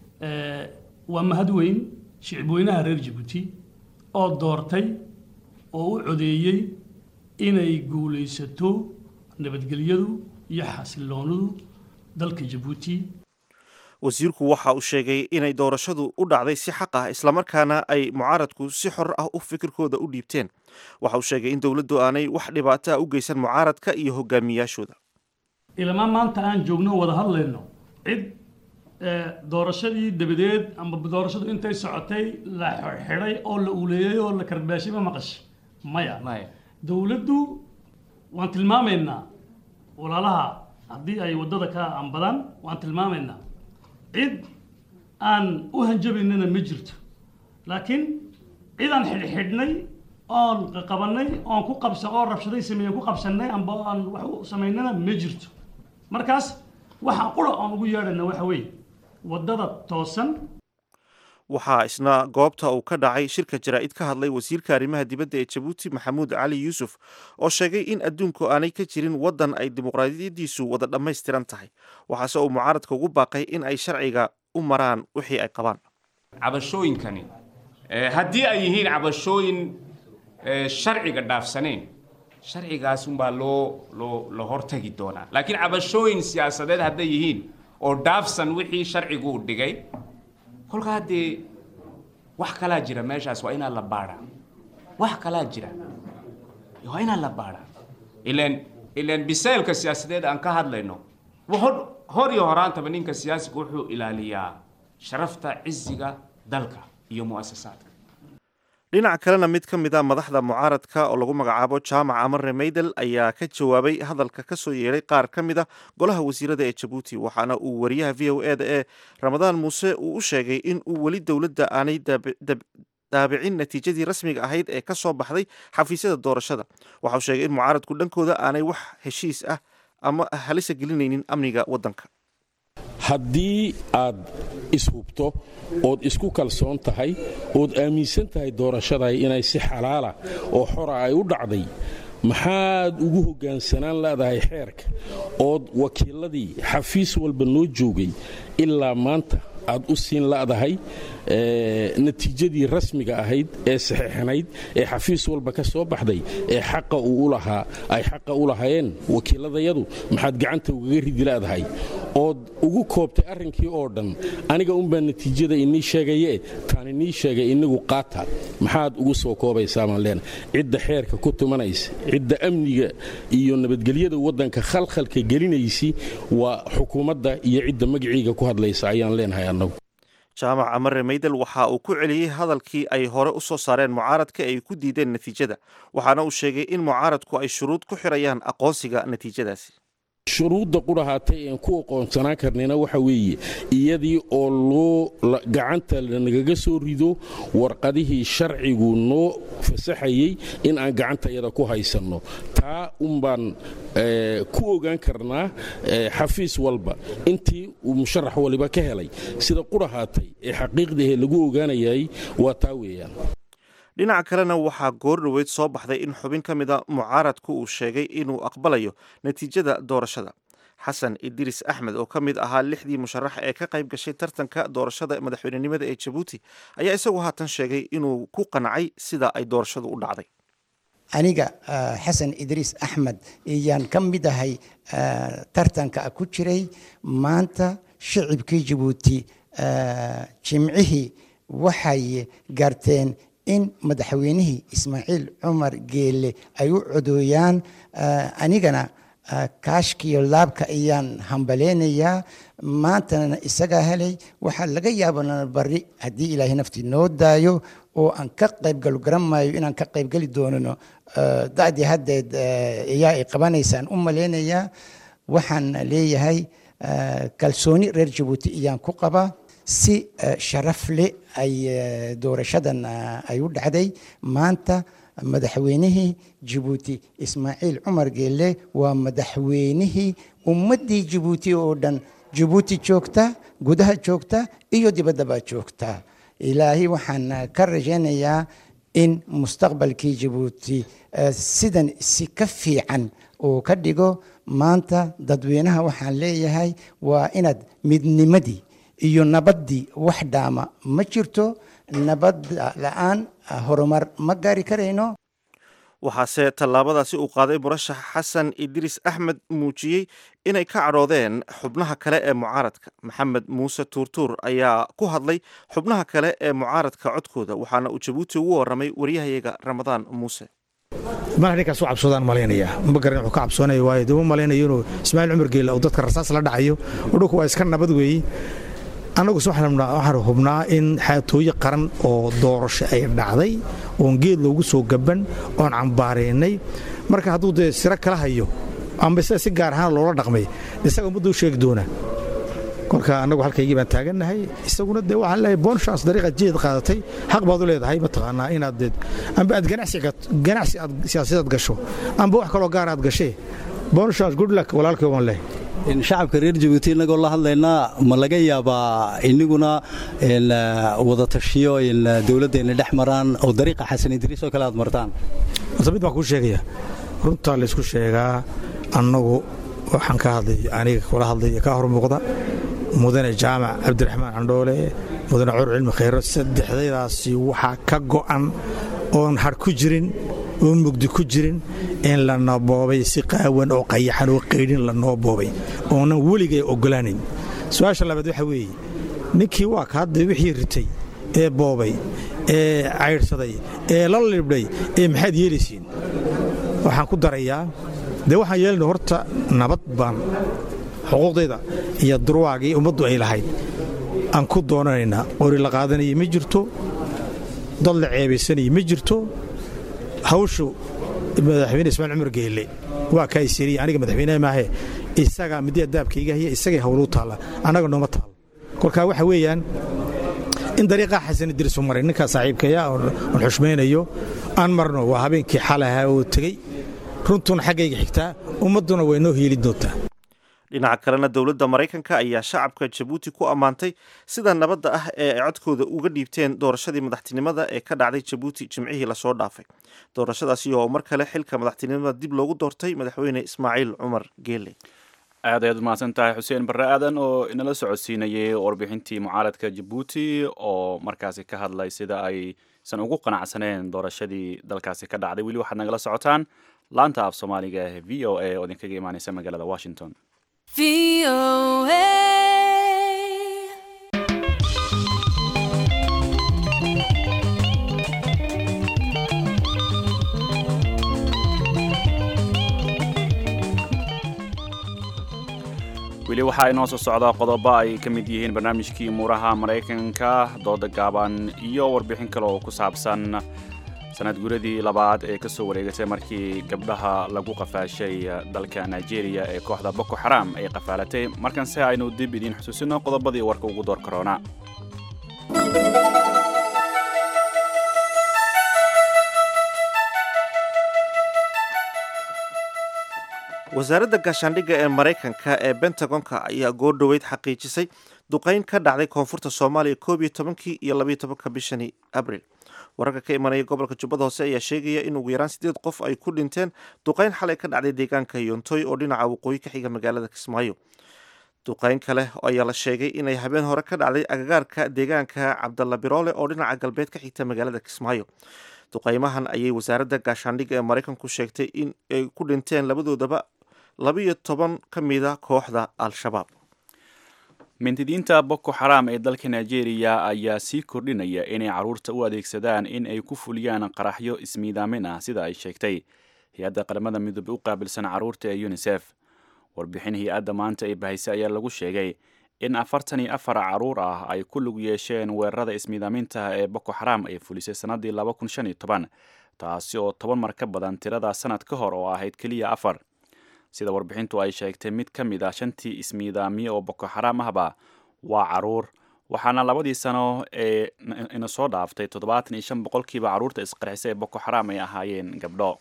waa mahad weyn shicibweynaha reer jabuuti oo doortay oo u codeeyey inay guulaysato nabadgelyadu iyo xasiloonadu dalka jabuuti wasiirku waxa uu sheegay inay doorashadu u dhacday si xaq ah islamarkaana ay mucaaradku si xor ah u fikirkooda u dhiibteen waxa uu sheegay in dowladdu aanay wax dhibaato ah u geysan mucaaradka iyo hogaamiyaashooda ilmaa maanta aan joogno wada hadlayno cid doorashadii dabadeed amba doorashadu intay socotay la xidhay oo la uleeyey oo la karbaashay ma maqashay maya dowladdu waan tilmaamaynaa walaalaha haddii ay waddada ka ambadaan waan tilmaamaynaa cid aan u hanjabaynana ma jirto laakiin cid aan xidhxidhnay oon qabannay oon ku qabsa oo rabshaday sameeyen ku qabsannay amba aan wax u samaynana ma jirto markaas waxaan qura oon ugu yeedhayna waxa weeye waddada toosan waxaa isna goobta uu ka dhacay shirka jaraa'id ka hadlay wasiirka arrimaha dibadda ee jabuuti maxamuud cali yuusuf oo sheegay in adduunku aanay ka jirin waddan ay dimuqraadiyaddiisu wada dhammaystiran tahay waxaase uu mucaaradka ugu baaqay in ay sharciga u maraan wixii ay qabaan cabashooyinkani haddii ay yihiin cabashooyin sharciga dhaafsaneen sharcigaasunbaa loo loo la hortagi doonaa laakiin cabashooyin siyaasadeed hadday yihiin oo dhaafsan wixii sharcigu u dhigay kolkaa dee wax kalaa jira meeshaas waa inaa la baadhaa wax kalaa jira waa inaa la baadhaa ilan ilan biseylka siyaasadeed aan ka hadlayno hor hor iyo horaantaba ninka siyaasiga wuxuu ilaaliyaa sharafta ciziga dalka iyo mu'asasaadka dhinaca kalena mid ka mid a madaxda mucaaradka oo lagu magacaabo jaamac amare maydel ayaa ka jawaabay hadalka ka soo yeedhay qaar ka mid a golaha wasiirada ee jabuuti waxaana uu wariyaha v o eda ee ramadaan muuse uu u sheegay in uu weli dowladda aanay daabicin natiijadii rasmiga ahayd ee ka soo baxday xafiisyada doorashada waxa uu sheegay in mucaaradku dhankooda aanay wax heshiis ah ama halisa gelinaynin amniga waddanka haddii aad ishubto ood isku kalsoon tahay ood aaminsan tahay doorashaday inay si xalaala oo xora ay u dhacday maxaad ugu hoggaansanaan leedahay xeerka ood wakiiladii xafiis walba noo joogay ilaa maanta aad u siin la'dahay natiijadii rasmiga ahayd ee saxiixanayd ee xafiis walba ka soo baxday ee xaqa uu u lahaa ay xaqa u lahaayeen wakiiladayadu maxaad gacanta ugaga ridi la'dahay ood ugu koobtay arrinkii oo dhan aniga unbaa natiijada inii sheegaye taan inii sheegay innigu qaata maxaad ugu soo koobaysaa maan leena cidda xeerka ku tumanaysa cidda amniga iyo nabadgelyada waddanka khalkhalka gelinaysi waa xukuumadda iyo cidda magaciiga ku hadlaysa ayaan leenahay annagu jaamac amare maydel waxa uu ku celiyey hadalkii ay hore u soo saareen mucaaradka ay ku diideen natiijada waxaana uu sheegay in mucaaradku ay shuruud ku xirayaan aqoonsiga natiijadaasi shuruudda qudhahaatay een ku aqoonsanaan karnayna waxa weeye iyadii oo loo gacanta lanagaga soo rido warqadihii sharcigu noo fasaxayey in aan gacantayada ku haysanno taa unbaan ku ogaan karnaa xafiis walba intii uu musharax waliba ka helay sida qudhahaatay ee xaqiiqdahe lagu ogaanayay waa taa weeyaan dhinaca kalena waxaa goor dhoweyd soo baxday in xubin ka mida mucaaradku uu sheegay inuu aqbalayo natiijada doorashada xasan idriis axmed oo ka mid ahaa lixdii musharax ee ka qayb gashay tartanka doorashada madaxweynenimada ee jabuuti ayaa isagu haatan sheegay inuu ku qancay sida ay doorashadu u dhacday aniga xasan idriis axmed ayaan ka mid ahay tartanka ku jiray maanta shicibkii jabuuti jimcihii waxay garteen in madaxweynihii ismaaciil cumar geele ay u codooyaan anigana kaashkiyo laabka ayaan hambaleynayaa maantana isagaa helay waxaa laga yaabana bari haddii ilaahay naftii noo daayo oo aan ka qaybgalo garan maayo inaan ka qaybgeli doonano da'dii haddeed ayaa ay qabanaysaan u maleynayaa waxaan leeyahay kalsooni reer jabuuti ayaan ku qabaa si sharaf leh ay doorashadan ay u dhacday maanta madaxweynihii jabuuti ismaaciil cumar geelle waa madaxweynihii ummaddii jabuuti oo dhan jabuuti joogta gudaha joogta iyo dibaddaba joogta ilaahay waxaan ka rajaynayaa in mustaqbalkii jabuuti sidan si ka fiican uu ka dhigo maanta dadweynaha waxaan leeyahay waa inaad midnimadii iyo nabaddii wax dhaama ma jirto nabad la-aan horumar ma gaari karayno waxaase tallaabadaasi uu qaaday murashax xasan idriis axmed muujiyey inay ka cadhoodeen xubnaha kale ee mucaaradka maxamed muuse tuurtuur ayaa ku hadlay xubnaha kale ee mucaaradka codkooda waxaana uu jabuuti ugu warramay waryahayaga ramadaan muuse mar ninkaas u cabsoodaan malaynaya ma garan wuxuu ka cabsoonaya waayo dee u malaynayo inuu ismaaciil cumar geela uu dadka rasaas la dhacayo udhulku waa iska nabad weeye annaguse waxaan hubnaa in xaatooye qaran oo doorasho ay dhacday oon geed loogu soo gaban oon cambaaraynay marka hadduu dee siro kala hayo amba sida si gaar ahaan loola dhaqmay isaga ummadda u sheegi doona kolka annagu halkaygii baan taagannahay isaguna dee waxaan leeyahay bonshans dariiqaad jeed qaadatay xaq baad u leedahay mataqaanaa inaad dee amba aad ganacsi aad siyaasadaad gasho amba wax kaloo gaar aad gashee bonshans good luck walaalkay waan leeyahay shacabka reer jabuuti innagoo la hadlaynaa ma laga yaabaa iniguna wada tashiyo dowladdeenna dhex maraan oo dariiqa xasan idriis oo kale aad martaan horta mid baan kuu sheegaya runtaa laysku sheegaa annagu waxaan ka hadlay aniga kula hadlay ka hor muuqda mudane jaamac cabdiraxmaan candhoole mudane cor cilmi khayro saddexdaydaasi waxaa ka go'an oon har ku jirin oon mugdi ku jirin in la naboobay si qaawan oo qayaxan oo qaydhin la noo boobay oonan weligay oggolaanayn su-aasha labaad waxa weeye ninkii waa ka hadda wixii ritay ee boobay ee caydhsaday ee la libdhay ee maxaad yeelaysiin waxaan ku darayaa dee waxaan yeelna horta nabad baan xuquuqdayda iyo durwaagii ummaddu ay lahayd aan ku doonanaynaa qori la qaadanaya ma jirto dad la ceebaysanaya ma jirto hawshu madaxweyne ismaail cumar geelle waa kaa isiriya aniga madaxweyneha maahe isagaa midii adaabkaiga haya isagay hawluu taalla annaga nooma taalo kolkaa waxa weeyaan in dariiqaa xasan idriisu maray ninkaa saaxiibkaya oon xushmaynayo aan marno waa habeenkii xalaha oo tegey runtuna xaggayga xigtaa ummadduna way noo hiili doontaa dhinaca kalena dowladda maraykanka ayaa shacabka jabuuti ku ammaantay sida nabadda ah ee ay codkooda uga dhiibteen doorashadii madaxtinimada ee ka dhacday jabuuti jimcihii lasoo dhaafay doorashadaasi oo mar kale xilka madaxtinimada dib loogu doortay madaxweyne ismaaciil cumar geele aad ayaad umahadsan tahay xuseen barre aadan oo inala socodsiinayay warbixintii mucaaradka jabuuti oo markaasi ka hadlay sida aysan ugu qanacsaneen doorashadii dalkaasi ka dhacday weli waxaad nagala socotaan laanta af soomaaliga ee v o a oo idinkaga imaaneysa magaalada washington weli waxaa inoo soo socda qodobo ay ka mid yihiin barnaamijkii muuraha maraykanka dooda gaaban iyo warbixin kale oo ku saabsan sanad guradii labaad ee kasoo wareegatay markii gabdhaha lagu qafaashay dalka nigeria ee kooxda boko xaram ay qafaalatay markanse aynu dib idiin xusuusino qodobadii warka ugu door karoona wasaaradda gaashaandhigga ee maraykanka ee bentagonka ayaa goordhoweyd xaqiijisay duqayn ka dhacday koonfurta soomaaliya koob iyo tobankii iyo labaiyo tobanka bishani abril wararka ka imanaya gobolka jubbada hoose ayaa sheegaya in ugu yaraan sideed qof ay ku dhinteen duqayn xalay ka dhacday deegaanka yontoy oo dhinaca waqooyi ka xiga magaalada kismaayo duqayn kale ayaa la sheegay inay habeen hore ka dhacday agagaarka deegaanka cabdalla biroole oo dhinaca galbeed ka xigta magaalada kismaayo duqaymahan ayay wasaaradda gaashaandhigga ee maraykanku sheegtay in ay ku dhinteen labadoodaba labiyo toban ka mida kooxda al-shabaab mintidiinta boko xaram ee dalka nigeria ayaa sii kordhinaya inay carruurta u adeegsadaan in ay ku fuliyaan qaraxyo ismiidaamin ah sida ay sheegtay hay-adda qaramada midoobe u qaabilsan carruurta ee unisef warbixin hay-adda maanta ee bahaysay ayaa lagu sheegay in afartan iyo afar carruur ah ay ku lug yeesheen weerarada ismiidaamintaha ee boko xaram ay fulisay sannaddii laba kun shan iyo toban taasi oo toban mar ka badan tirada sanad ka hor oo ahayd keliya afar sida warbixintu ay sheegtay mid ka mid ah shantii ismiidaamiye oo boko xaraam ahba waa caruur waxaana labadii sano ee ina soo dhaaftay toddobaatan iyo shan boqolkiiba carruurta isqarxisa ee boko xaraam ay ahaayeen gabdho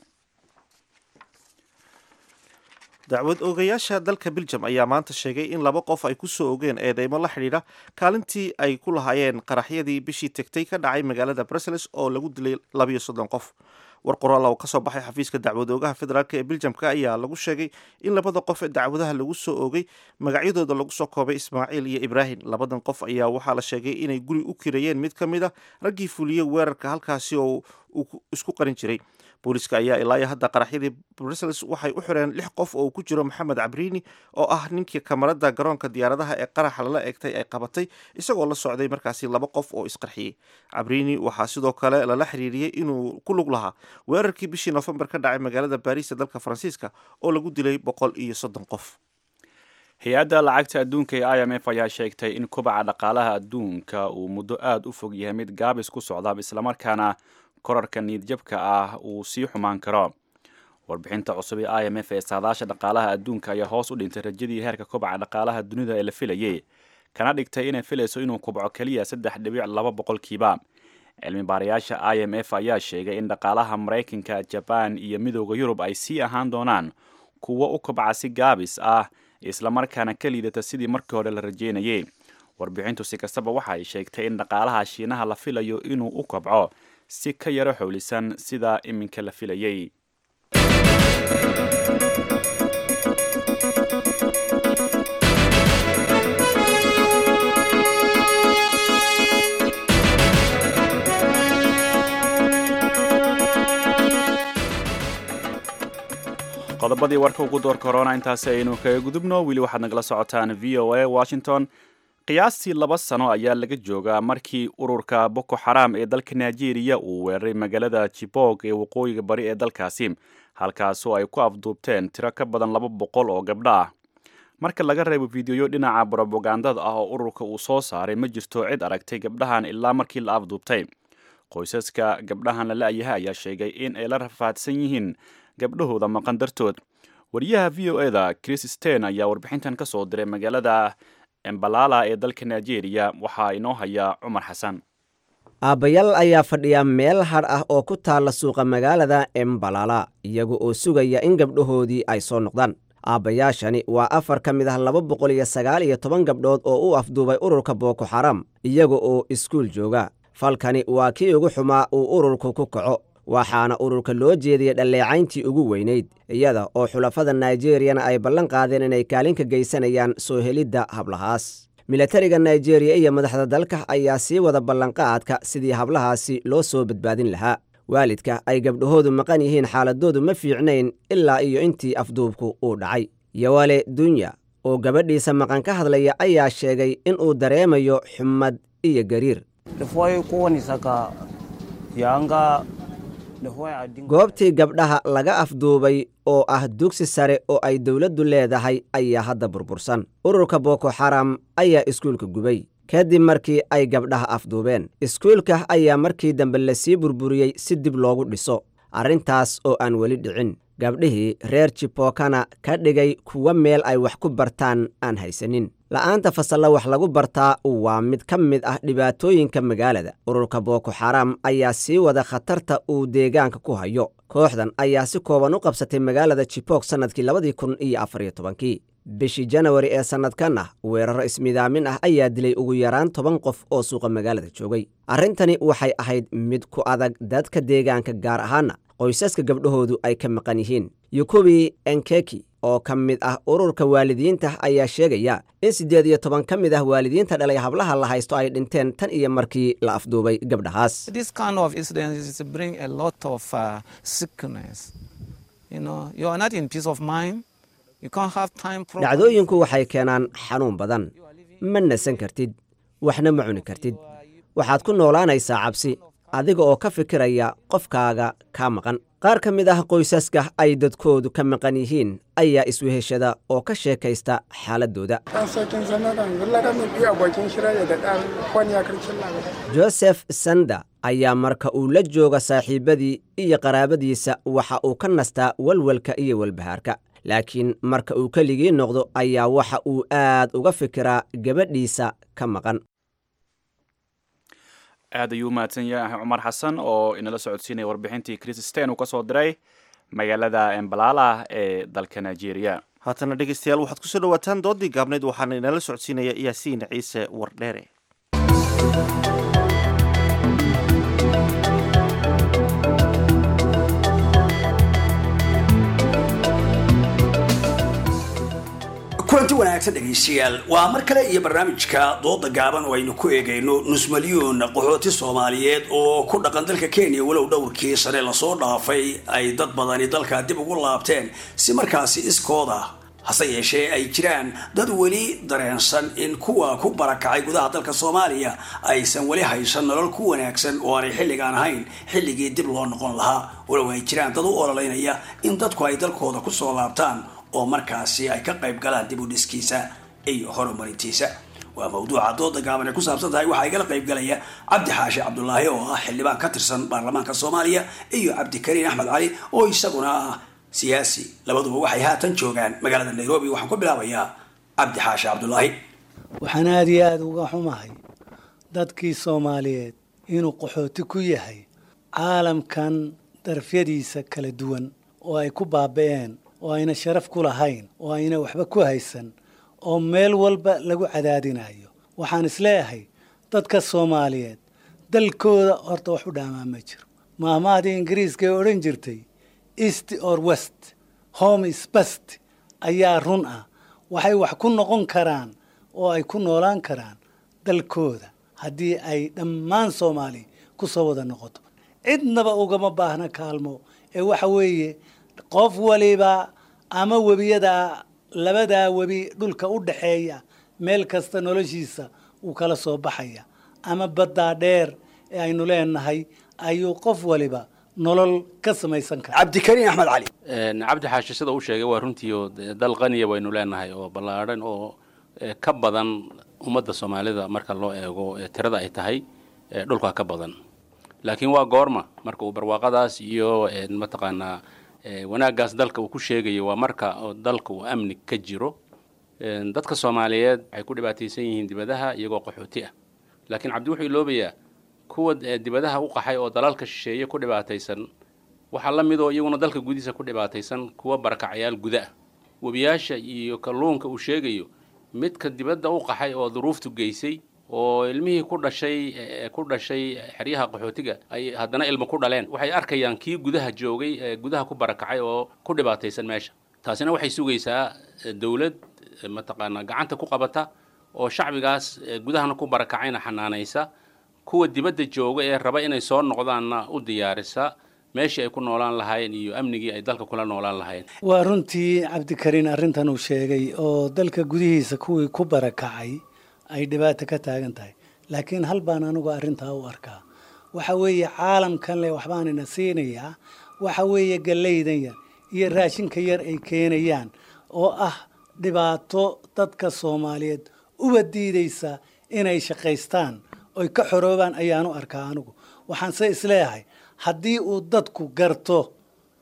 dacwad oogayaasha dalka beljum ayaa maanta sheegay in laba qof ay ku soo ogeen eedeymo la xidhiidha kaalintii ay ku lahaayeen qaraxyadii bishii tegtay ka dhacay magaalada brussels oo lagu dilay labiyo soddon qof war qoraal oo kasoo baxay xafiiska dacwad oogaha federaalk ee beljamka ayaa lagu sheegay in labada qof ee dacwadaha lagu soo oogay magacyadooda lagu soo koobay ismaaciil iyo ibraahim labadan qof ayaa waxaa la sheegay inay guri u kirayeen mid ka mid a raggii fuliyey weerarka halkaasi oo uu isku qarin jiray booliiska ayaa ilaa hadda qaraxyadii brussels waxay u xireen lix qof oo ku jiro maxamed cabriini oo ah ninkii kamarada garoonka diyaaradaha ee qaraxa lala egtay ay qabatay isagoo la socday markaasi laba qof oo isqarxiyey cabriini waxaa sidoo kale lala xiriiriyey inuu ku lug lahaa weerarkii bishii nofembar ka dhacay magaalada baariis ee dalka faransiiska oo lagu dilay boqol iyo soddon qof hay-adda lacagta adduunka ee i m f ayaa sheegtay in kubaca dhaqaalaha adduunka uu muddo aada u fog yahay mid gaabis ku socda islamarkaana korarka niidjabka ah uu sii xumaan karo warbixinta cusub ee i m f ee saadaasha dhaqaalaha adduunka ayaa hoos u dhintay rajadii heerka kobaca dhaqaalaha dunida ee la filayay kana dhigtay inay filayso inuu kubco keliya saddex dhibic laba boqolkiiba cilmi baarayaasha i m f ayaa sheegay in dhaqaalaha maraykanka jabaan iyo midooda yurub ay sii ahaan doonaan kuwo u kobca si gaabis ah islamarkaana ka liidata sidii markii hore la rajeynayay warbixintu si kastaba waxa ay sheegtay in dhaqaalaha shiinaha la filayo inuu u kobco si ka yaro xowlisan sida iminka la filayay qodobadii warka ugu door korona intaasi aynu kaga gudubno weli waxaad nagala socotaan v o a washington qiyaastii laba sano ayaa laga joogaa markii ururka boko xaram ee dalka nigeria uu weeraray magaalada jibog ee waqooyiga bari ee dalkaasi halkaasoo ay ku afduubteen tiro ka badan laba boqol oo gabdho ah marka laga reebo fideoyo dhinaca brobagandada ah oo ururka uu soo saaray ma jirto cid aragtay gabdhahan ilaa markii la afduubtay qoysaska gabdhahan la la-yahay ayaa sheegay in ay la rafaadsan yihiin gabdhahooda maqan dartood wariyaha v o eda chris sten ayaa warbixintan ka soo diray magaalada embalala ee dalka nigeria waxaa inoo haya cumar xasan aabbayaal ayaa fadhiya meel hadh ah oo ku taalla suuqa magaalada embalala iyaga oo sugaya in gabdhahoodii ay soo noqdaan aabbayaashani waa afar ka mid ah laba boqol iyo sagaal iyo toban gabdhood oo u afduubay ururka booko xaram iyaga oo iskuul jooga falkani waa kii ugu xumaa uu ururku ku kaco waxaana ururka loo jeediyey dhalleecayntii ugu weynayd iyada oo xulafada nigeriyana ay ballan qaadeen inay kaalin ka geysanayaan soo helidda hablahaas milatariga nigeriya iyo madaxda dalka ayaa sii wada ballanqaadka sidii hablahaasi loo soo badbaadin lahaa waalidka ay gabdhahoodu maqan yihiin xaaladoodu ma fiicnayn ilaa iyo intii afduubku uu dhacay yowale dunya oo gabadhiisa maqan ka hadlaya ayaa sheegay inuu dareemayo xumad iyo gariir goobtii gabdhaha laga afduubay oo ah dugsi sare oo ay dowladdu leedahay ayaa hadda burbursan ururka boko xaram ayaa iskuulka gubay kadib markii ay gabdhaha afduubeen iskuulka ayaa markii dambe lasii burburiyey si dib loogu dhiso arrintaas oo aan weli dhicin gabdhihii reer jibokana ka dhigay kuwa meel ay wax ku bartaan aan haysanin la'aanta fasalla wax lagu bartaa waa mid ka mid ah dhibaatooyinka magaalada ururka booko xaram ayaa sii wada khatarta uu deegaanka ku hayo kooxdan ayaa si kooban u qabsatay magaalada jibok sannadkii labadii kun iyo afariyo tobankii bishii janawari ee sannadkanna weeraro ismidaamin ah ayaa dilay ugu yaraan toban qof oo suuqa magaalada joogay arrintani waxay ahayd mid ku adag dadka deegaanka gaar ahaana qoysaska gabdhahoodu ay ka maqan yihiin yukubi enkeki oo ka mid ah ururka waalidiinta ayaa sheegaya in siddeed iyo toban ka mid ah waalidiinta dhalay hablaha la haysto ay dhinteen tan iyo markii la afduubay gabdhahaas dhacdooyinku waxay keenaan xanuun badan ma nasan kartid waxna ma cuni kartid waxaad ku noolaanaysaa cabsi adiga oo ka fikiraya qofkaaga kaa maqan qaar ka mid ah qoysaska ay dadkoodu ka maqan yihiin ayaa isweheshada oo ka sheekaysta xaaladooda josef sanda ayaa marka uu la jooga saaxiibbadii iyo qaraabadiisa waxa uu ka nastaa walwalka iyo walbahaarka laakiin marka uu keligii noqdo ayaa waxa uu aad uga fikiraa gabadhiisa ka maqan aad ayuu u mahadsan yahay cumar xasan oo inala socodsiinaya warbixintii christen uu ka soo diray magaalada embalala ee dalka nigeria haatana dhegeystayaal waxaad kusoo dhawaataan doodii gaabnayd waxaana inala socodsiinaya yaasiin ciise wardheere kulanti wanaagsan dhegaystayaal waa mar kale iyo barnaamijka dooda gaaban oo aynu ku eegayno nus milyuun qaxooti soomaaliyeed oo ku dhaqan dalka kenya walow dhowrkii sane lasoo dhaafay ay dad badani dalka dib ugu laabteen si markaasi iskooda hase yeeshee ay jiraan dad weli dareensan in kuwa ku barakacay gudaha dalka soomaaliya aysan weli haysan nolol ku wanaagsan oo aanay xilligaan ahayn xilligii dib loo noqon lahaa walow ay jiraan dad u ololeynaya in dadku ay dalkooda kusoo laabtaan oo markaasi ay ka qayb galaan dib u dhiskiisa iyo horumarintiisa waa mawduuca dooda gaaban ay ku saabsan tahay waxaa igala qayb galaya cabdi xaashi cabdulaahi oo ah xildhibaan ka tirsan baarlamaanka soomaaliya iyo cabdikariin axmed cali oo isaguna ah siyaasi labaduba waxay haatan joogaan magaalada nairobi waxaan ku bilaabayaa cabdi xaashi cabdulaahi waxaan aada iyo aada uga xumahay dadkii soomaaliyeed inuu qaxooti ku yahay caalamkan darafyadiisa kala duwan oo ay ku baaba-een oo ayna sharaf ku lahayn oo ayna waxba ku haysan oo meel walba lagu cadaadinayo waxaan isleeyahay dadka soomaaliyeed dalkooda horta wax u dhaamaa ma jiro maahmahdii ingiriiska ee odhan jirtay east or west home is best ayaa run ah waxay wax ku noqon karaan oo ay ku noolaan karaan dalkooda haddii ay dhammaan soomaali ku soo wada noqoto cidnaba ugama baahna kaalmo ee waxa weeye qof waliba ama webiyadaa labadaa webi dhulka u dhaxeeya meel kasta noloshiisa uu kala soo baxaya ama baddaa dheer ee aynu leenahay ayuu qof waliba nolol ka samaysan kara cabdikariin axmed cali cabdi xaashi sida uu sheegay waa runtii oo dal qaniya waynu leenahay oo ballaadhan oo ka badan ummadda soomaalida marka loo eego tirada ay tahay dhulka ka badan laakiin waa goorma marka uu barwaaqadaas iyo mataqaanaa wanaaggaas dalka uu ku sheegayo waa marka dalka uu amni ka jiro dadka soomaaliyeed waxay ku dhibaataysan yihiin dibadaha iyagoo qaxooti ah laakiin cabdi wuxuu iloobayaa kuwa dibadaha u qaxay oo dalalka shisheeye ku dhibaataysan waxaa la mid oo iyaguna dalka gudihiisa ku dhibaataysan kuwa barakacayaal guda ah webiyaasha iyo kalluunka uu sheegayo midka dibadda u qaxay oo duruuftu geysay oo ilmihii ku dhashay ku dhashay xeryaha qaxootiga ay haddana ilmo ku dhaleen waxay arkayaan kii gudaha joogay ee gudaha ku barakacay oo ku dhibaataysan meesha taasina waxay sugaysaa dowlad mataqaanaa gacanta ku qabata oo shacbigaas gudahana ku barakacayna xanaanaysa kuwa dibadda jooga ee raba inay soo noqdaanna u diyaarisa meeshii ay ku noolaan lahaayeen iyo amnigii ay dalka kula noolaan lahaayeen waa runtii cabdikariin arrintan uu sheegay oo dalka gudihiisa kuwii ku barakacay ay dhibaato ka taagan tahay laakiin hal baan anigu arrintaa u arkaa waxa weeye caalamkan leh waxbaanina siinayaa waxa weeye gallaydan yar iyo raashinka yar ay keenayaan oo ah dhibaato dadka soomaaliyeed uba diidaysa inay shaqaystaan oy ka xoroobaan ayaanu arkaa anigu waxaanse isleeyahay haddii uu dadku garto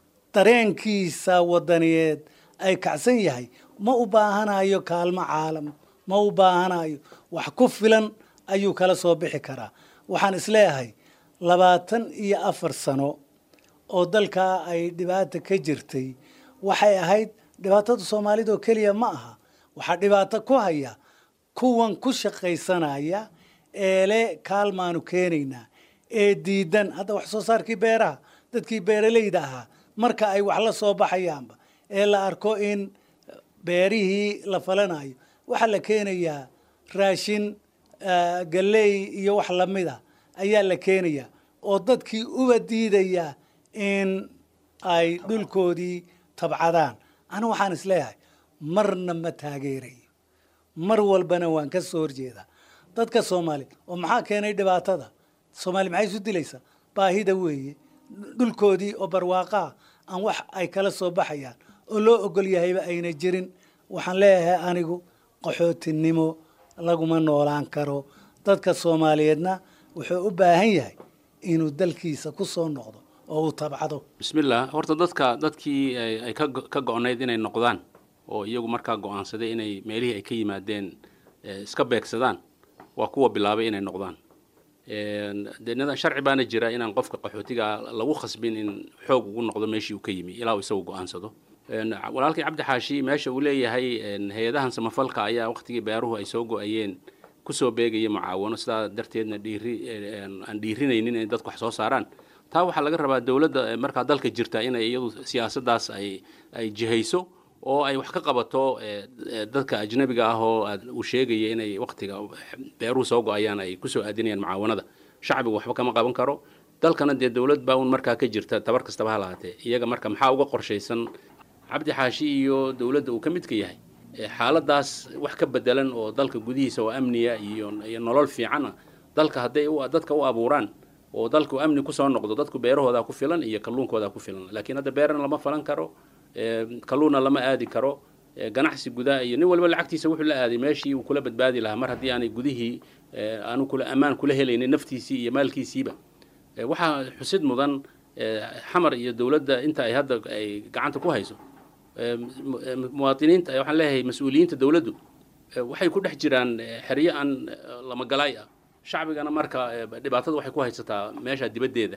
dareenkiisa wadaniyeed ay kacsan yahay ma u baahanayo kaalmo caalam ma u baahanayo wax ku filan ayuu kala soo bixi karaa waxaan isleeyahay labaatan iyo afar sano oo dalkaa ay dhibaata ka jirtay waxay ahayd dhibaatada soomaalida oo keliya ma aha waxaa dhibaato ku haya kuwan ku shaqaysanaya eele kaalmaanu keenaynaa ee diidan hadda wax soo saarkii beeraha dadkii beeralayda ahaa marka ay wax la soo baxayaanba ee la arko in beerihii la falanayo waxaa la keenayaa raashin galley iyo wax lamida ayaa la keenayaa oo dadkii uba diidaya in ay dhulkoodii tabcadaan anigu waxaan isleeyahay marna ma taageerayo mar walbana waan ka soo horjeedaa dadka soomaaliya oo maxaa keenay dhibaatada soomaaliya maxay isu dilaysaa baahida weeye dhulkoodii oo barwaaqaa aan wax ay kala soo baxayaan oo loo ogol yahayba ayna jirin waxaan leeyahay anigu qaxootinimo laguma noolaan karo dadka soomaaliyeedna wuxuu u baahan yahay inuu dalkiisa ku soo noqdo oo uu tabcado bismillah horta dadka dadkii ay ka go-nayd inay noqdaan oo iyagu markaa go-aansaday inay meelihii ay ka yimaadeen iska beegsadaan waa kuwa bilaabay inay noqdaan de sharci baana jira inaan qofka qaxootiga lagu khasbin in xoog ugu noqdo meeshii uu ka yimi ilaa uu isagu go-aansado walaalkii cabdi xaashi meesha uu leeyahay hay-adahan samafalka ayaa waqtigii beeruhu ay soo go-ayeen kusoo beegaya mucaawano sidaa darteedna dhiiri aan dhiirinaynin inay dadku wax soo saaraan taa waxaa laga rabaa dowladda markaa dalka jirta inay iyadu siyaasaddaas ay ay jihayso oo ay wax ka qabato dadka ajnabiga ah oo uu sheegaya inay waqtiga beeruhu soo go-ayaan ay kusoo aadinayaan mucaawanada shacbigu waxba kama qaban karo dalkana dee dowlad baa un markaa ka jirta tabar kastaba ha lahaatee iyaga marka maxaa uga qorshaysan cabdi xaashi iyo dowladda uu ka midka yahay xaaladaas wax ka bedelan oo dalka gudihiisa oo amniya iyo iyo nolol fiicana dalka hadday dadka u abuuraan oo dalku amni kusoo noqdo dadku beerahoodaa ku filan iyo kalluunkoodaa ku filan laakiin hadda beerana lama falan karo kalluunna lama aadi karo ganacsi gudaa iyo nin walba lacagtiisa wuxuu la aaday meeshii uu kula badbaadi lahaa mar haddii aanay gudihii aanu kula ammaan kula helaynin naftiisii iyo maalkiisiiba waxaa xusid mudan xamar iyo dowladda inta ay hadda ay gacanta ku hayso muwaadiniinta waxaan leeyahay mas-uuliyiinta dowladdu waxay ku dhex jiraan xeryo aan lamagalaay ah shacbigana marka dhibaatada waxay ku haysataa meesha dibaddeeda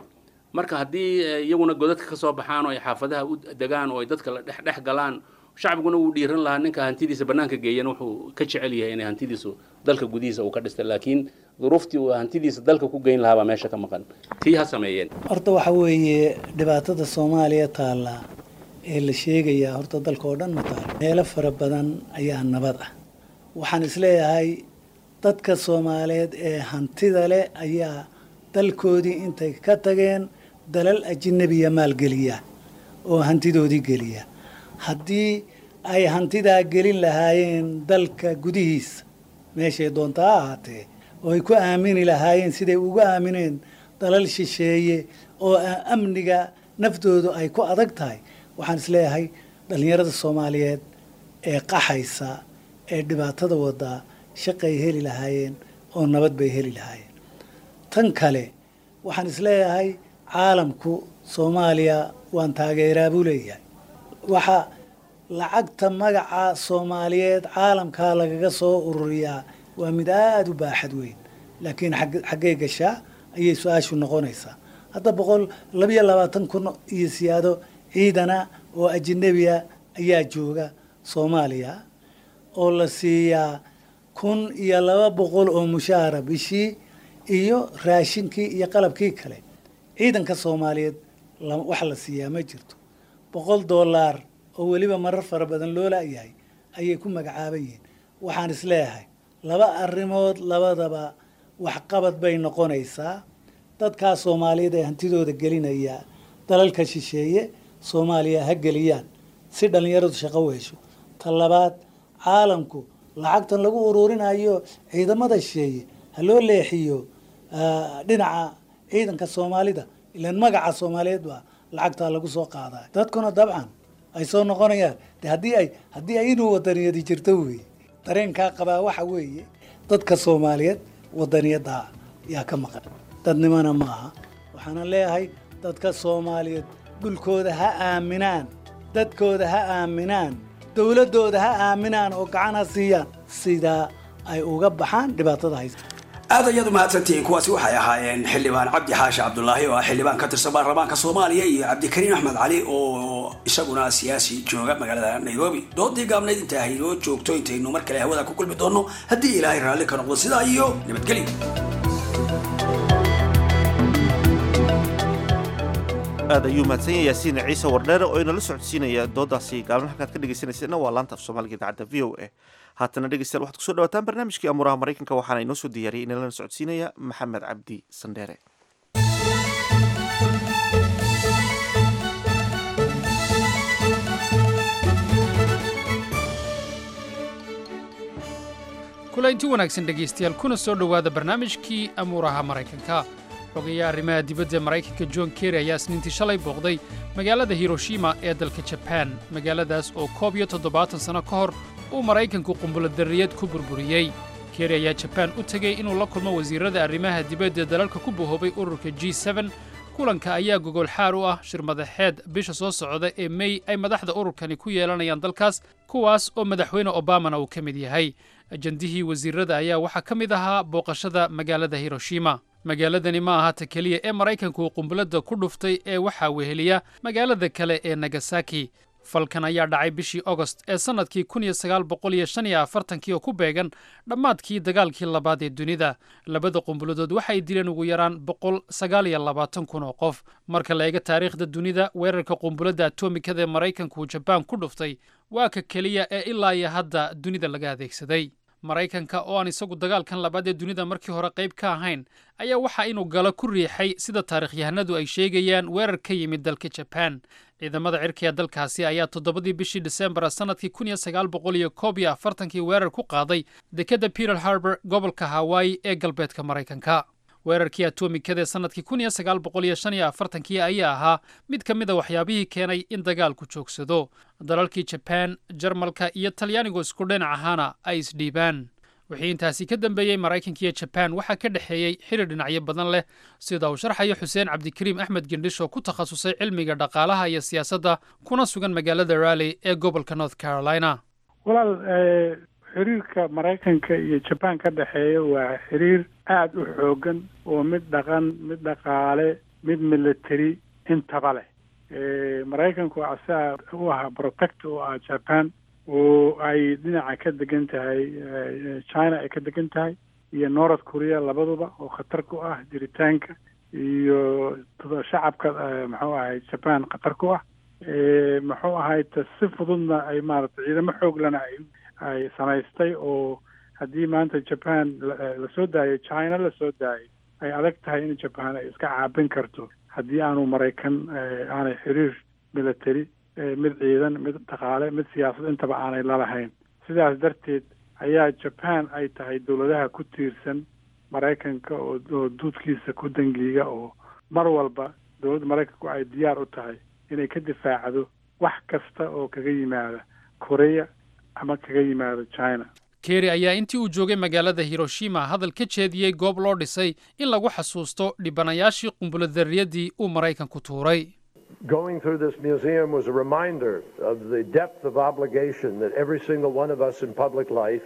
marka haddii eh, iyaguna godadka ka soo baxaan oo ay xaafadaha u degaan oo ay dadka la dhex dhex galaan shacbiguna wuu dhiiran lahaa ninka hantidiisa bannaanka geeyana wuxuu ka jecel yahay inay hantidiisu dalka gudihiisa uu ka dhistay laakiin duruuftii uu hantidiisa dalka ku geyn lahaa baa meesha ka maqan tii ha sameeyeen horta waxa weeye dhibaatada soomaaliya taalla ee la sheegayaa horta dalka oo dhan ma taalo meelo fara badan ayaa nabad ah waxaan isleeyahay dadka soomaaliyeed ee hantida leh ayaa dalkoodii intay ka tageen dalal ajinabiya maalgeliya oo hantidoodii geliya haddii ay hantidaa gelin lahaayeen dalka gudihiisa meeshay doonta ha ahaatee oo ay ku aamini lahaayeen siday ugu aamineen dalal shisheeye oo a- amniga naftoodu ay ku adag tahay waxaan isleeyahay dhallinyarada soomaaliyeed ee qaxaysa ee dhibaatada wadaa shaqay heli lahaayeen oo nabad bay heli lahaayeen tan kale waxaan isleeyahay caalamku soomaaliya waan taageeraa buu leeyahay waxa lacagta magaca soomaaliyeed caalamkaa lagaga soo ururiyaa waa mid aada u baaxad weyn laakiin xag- xaggee gashaa ayay su-aashu noqonaysaa hadda boqol labiyo labaatan kun iyo siyaado ciidana oo ajinabiya ayaa jooga soomaaliya oo la siiyaa kun iyo laba boqol oo mushaara bishii iyo raashinkii iyo qalabkii kale ciidanka soomaaliyeed la- wax la siiyaa ma jirto boqol doolaar oo weliba marar fara badan loo laayahay ayay ku magacaaban yihiin waxaan isleeyahay laba arrimood labadaba waxqabad bay noqonaysaa dadkaa soomaaliyeed ee hantidooda gelinaya dalalka shisheeye soomaaliya ha geliyaan si dhallinyaradu shaqo u hesho ta labaad caalamku lacagtan lagu ururinayo ciidamada shisheeye ha loo leexiyo ah, dhinaca ciidanka soomaalida ilaan magaca soomaaliyeed baa lacagtaa lagu soo qaadaa dadkuna dabcan ay soo noqonayaan de haddii ay haddii ay inuu wadaniyadi jirto weeye dareenkaa qabaa waxa weeye dadka soomaaliyeed wadaniyadda yaa ka maqan dadnimona ma aha waxaana leeyahay dadka soomaaliyeed dhulkooda ha aaminaan dadkooda ha aaminaan dowladdooda ha aaminaan oo gacan ha siiyaan sidaa ay uga baxaan dhibaatada haysa aad ayaad u mahadsantihiin kuwaasi waxay ahaayeen xildhibaan cabdi xaashi cabdulaahi oo ah xildhibaan ka tirsan baarlamaanka soomaaliya iyo cabdikariin axmed cali oo isaguna siyaasi jooga magaalada nairobi doodii gaabnayd inta haynoo joogto intaynu mar kale hawada ku kulmi doonno haddii ilaahay raalli ka noqdo sidaa iyo nabadgelyo aad ayuu mahadsan yahay yaasiin ciise wardheere oo inala socodsiinaya doodaasi gaalmo halkaad ka dhegeysanayseena waa laanta af soomaaliga idaacadda v o a haatana dhegeystayaal waxaad kusoo dhawaataan barnaamijkii amuuraha maraykanka waxaana inoo soo diyaariyay inalana socodsiinaya maxamed cabdi sandheere kulaynti wanaagsan dhegaystayaal kuna soo dhowaada barnaamijkii amuuraha maraykanka xogayaha arrimaha dibadda ee maraykanka john kerry ayaa isniintii shalay booqday magaalada hiroshima ee dalka jabaan magaaladaas oo koob iyo toddobaatan sanno ka hor uu maraykanku qumbulodarriyad ku burburiyey kerry ayaa jabaan u tegey inuu la kulmo wasiirrada arrimaha dibadda ee dalalka ku bahoobay ururka g seben kulanka ayaa gogol xaar u ah shir madaxeed bisha soo socda ee mey ay madaxda ururkani ku yeelanayaan dalkaas kuwaas oo madaxweyne obamana uu ka mid yahay ajandihii wasiirrada ayaa waxaa ka mid ahaa booqashada magaalada hiroshima magaaladani ma aha ta keliya ee maraykanku qumbuladda ku dhuftay ee waxaa weheliya magaalada kale ee nagasaki falkan ayaa dhacay bishii ogost ee sannadkii kun iyo sagaal boqol iyo shan iyo afartankii oo ku beegan dhammaadkii dagaalkii labaad ee dunida labada qumbuladood waxay dileen ugu yaraan boqol sagaal iyo labaatan kun oo qof marka la eega taariikhda dunida weerarka qumbuladda atomikada ee maraykanku jabaan ku dhuftay waa ka keliya ee ilaa iyo hadda dunida laga adeegsaday maraykanka oo aan isagu dagaalkan labaad ee dunida markii hore qayb ka ahayn ayaa waxa inuu galo ku riixay sida taarikhyahanadu ay sheegayaan weerar ka yimid dalka jabaan ciidamada cirka ee dalkaasi ayaa toddobadii bishii disembar sannadkii kun iyo sagaal boqol iyo koob iyo afartankii weerar ku qaaday dekedda peter harbor gobolka hawaii ee galbeedka maraykanka weerarkii atomikada ee sannadkii kun iyo sagaal boqol iyo shan iyo afartankii ayaa ahaa mid ka mid a waxyaabihii keenay in dagaalku joogsado dalalkii jabaan jarmalka iyo talyaanigu isku dhinac ahaana ay isdhiibaan wixii intaasi ka dambeeyey maraykanka iyo jabaan waxaa ka dhexeeyey xidhi dhinacyo badan leh sida uu sharxayo xuseen cabdikariim axmed gendhish oo ku takhasusay cilmiga dhaqaalaha iyo siyaasadda kuna sugan magaalada raleigh ee gobolka north carolina walaal xiriirka maraykanka iyo jabaan ka dhexeeya waa xiriir aada u xoogan oo mid dhaqan mid dhaqaale mid military intaba leh maraykanku asaga u ahaa protect u ah japan oo ay dhinaca ka degan tahay china ay ka degan tahay iyo north korea labaduba oo khatar ku ah jiritaanka iyo shacabka muxuu ahay japan khatar ku ah muxuu ahay ta si fududna ay maaragtay ciidamo xooglana ay ay samaystay oo haddii maanta japan lasoo daayo china lasoo daayo ay adag tahay in japan ay iska caabin karto haddii aanu maraykan aanay xiriir military mid ciidan mid dhaqaale mid siyaasad intaba aanay lalahayn sidaas darteed ayaa japan ay tahay dowladaha ku tiirsan maraykanka oo oo duudkiisa ku dangiiga oo mar walba dowladda maraykanku ay diyaar u tahay inay ka difaacdo wax kasta oo kaga yimaada korea ama kaga yimaado china keri ayaa intii uu joogay magaalada hiroshima hadal ka jeediyey goob loo dhisay in lagu xasuusto dhibanayaashii qumbulodarriyadii uu maraykanku tuuray Going through this museum was a reminder of the depth of obligation that every single one of us in public life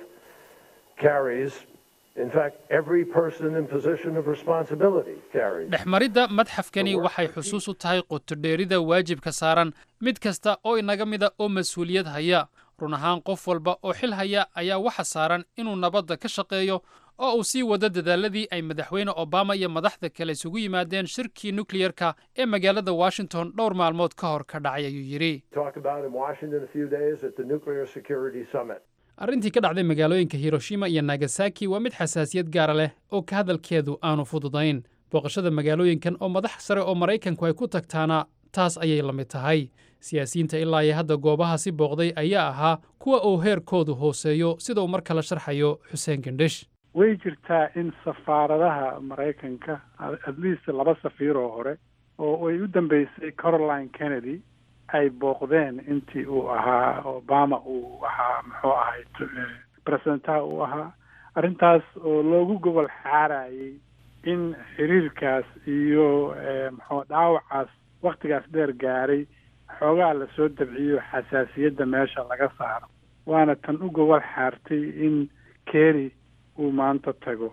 carries. In fact, every person in position of responsibility carries. dhexmaridda madxafkani waxay xusuus u tahay qotodheerida waajibka saaran mid kasta oo inaga mida oo mas-uuliyad haya run ahaan qof walba oo xil haya ayaa waxa saaran inuu nabadda ka shaqeeyo oo uu sii wado dadaaladii ay madaxweyne obama iyo madaxda kale isugu yimaadeen shirkii nukliyerka ee magaalada washington dhowr maalmood ka hor ka dhacay ayuu yidhi Talk about in Washington a few days at the Nuclear Security Summit. arrintii ka dhacday magaalooyinka hiroshima iyo nagasaki waa mid xasaasiyad gaara leh oo ka hadalkeedu aanu fududayn booqashada magaalooyinkan oo madax sare oo maraykanku ay ku tagtaana taas ayay la mid tahay siyaasiyiinta ilaa iyo hadda goobahaasi booqday ayaa ahaa kuwa uu heerkoodu hooseeyo sida uu mar kale sharxayo xuseen gendhish way jirtaa in safaaradaha maraykanka at least laba safiir oo hore oo ay u dambeysay caroline kennedy ay booqdeen intii uu ahaa obama uu ahaa muxuu ahay presidentaha uu ahaa arrintaas oo loogu gobol xaarayay in xiriirkaas iyo muxuu dhaawacaas waktigaas dheer gaaray xoogaa lasoo dabciyo xasaasiyadda meesha laga saaro waana tan u gobol xaartay in kerry uu maanta tago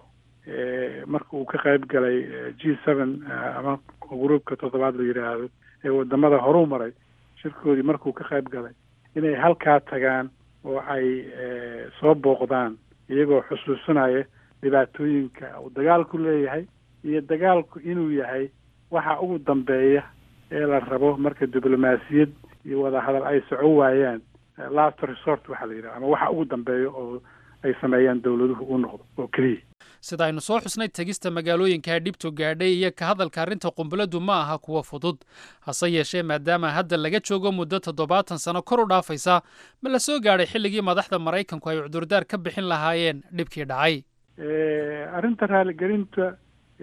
marka uu ka qayb galay g seven ama gruubka toddobaad la yidhaahdo ee wadamada horuu maray shirkoodii markuu ka qayb galay inay halkaa tagaan oo ay soo booqdaan iyagoo xusuusanaya dhibaatooyinka uu dagaalku leeyahay iyo dagaalku inuu yahay waxa ugu dambeeya ee la rabo marka diblomaasiyad iyo wadahadal ay soco waayaan last resort waxaa la yidhaha ama waxa ugu dambeeya oo ay sameeyaan dowladuhu u noqdo oo keliya sida aynu soo xusnay tegista magaalooyinka dhibtu gaadhay iyo ka hadalka arrinta qumbuladdu ma aha kuwa fudud hase yeeshee maadaama hadda laga joogo muddo toddobaatan sano kor u dhaafaysa ma la soo gaadhay xilligii madaxda maraykanku ay cudurdaar ka bixin lahaayeen dhibkii dhacay arrinta raaligelinta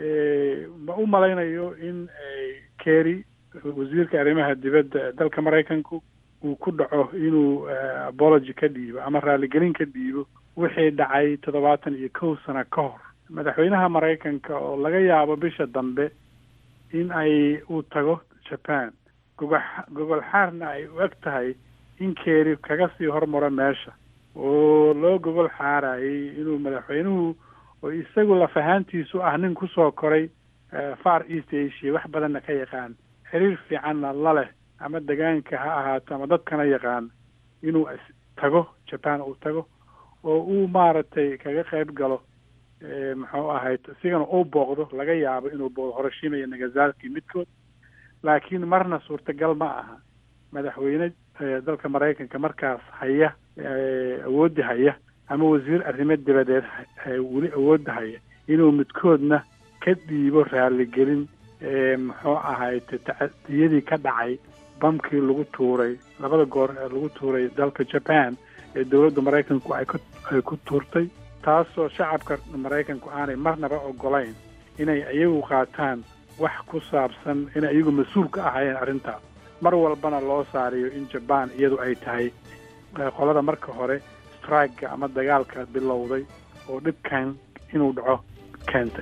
ma u malaynayo in kerry wasiirka arrimaha dibadda ee dalka maraykanku uu ku dhaco inuu apology ka dhiibo ama raaligelin ka dhiibo wixii dhacay toddobaatan iyo kow sano ka hor madaxweynaha maraykanka oo laga yaabo bisha dambe in ay uu tago japan gogox gogol xaarna ay u eg tahay in keeri kaga sii hormaro meesha oo loo gogol xaarayay inuu madaxweynuhu oo isagu lafahaantiisu ah nin kusoo koray far east asia wax badanna ka yaqaan xiriir fiicanna la leh ama degaanka ha ahaato ama dadkana yaqaan inuu tago japan uu tago oo uu maaragtay kaga qayb galo muxuu ahayd isigana uu booqdo laga yaabo inuu booqdo horoshima iyo nagasaki midkood laakiin marna suurtagal ma aha madaxweyne dalka maraykanka markaas haya awoodda haya ama wasiir arrimo dibadeed weli awoodda haya inuu midkoodna ka dhiibo raaligelin muxuu ahayd tacadiyadii ka dhacay bamkii lagu tuuray labada goor ee lagu tuuray dalka japan ee dowladda maraykanku ay ay ku tuurtay taasoo shacabka maraykanku aanay marnaba ogolayn inay iyagu qaataan wax ku saabsan inay iyagu mas-uul ka ahaayeen arrintaas mar walbana loo saariyo in jaban iyadu ay tahay qolada marka hore strikega ama dagaalka bilowday oo dhibkan inuu dhaco keentay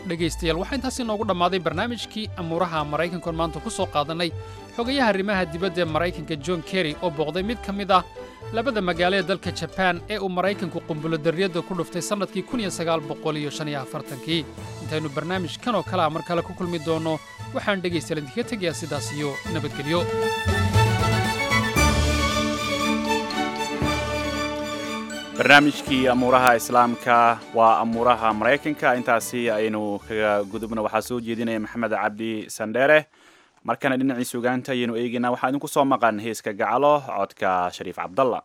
dhegaystayaal waxaa intaasi noogu dhammaaday barnaamijkii amuuraha maraykankoon maanta ku soo qaadannay xogayaha arrimaha dibadda ee maraykanka john kerry oo booqday mid ka mid ah labada magaalo ee dalka jabaan ee uu maraykanku qumbulodarriyadda ku dhuftay sannadkii kii intaynu barnaamijkan oo kale a mar kale ku kulmi doonno waxaan dhegaystayaal idinkaga tegayaa sidaas iyo nabadgelyo barnaamijkii amuuraha islaamka waa amuuraha maraykanka intaasi aynu kaga gudubno waxaa soo jeedinaya maxamed cabdi sandheere markana dhinacii sugaanta ayaynu eegaynaa waxaa idinku soo maqan heeska gacalo codka shariif cabdalla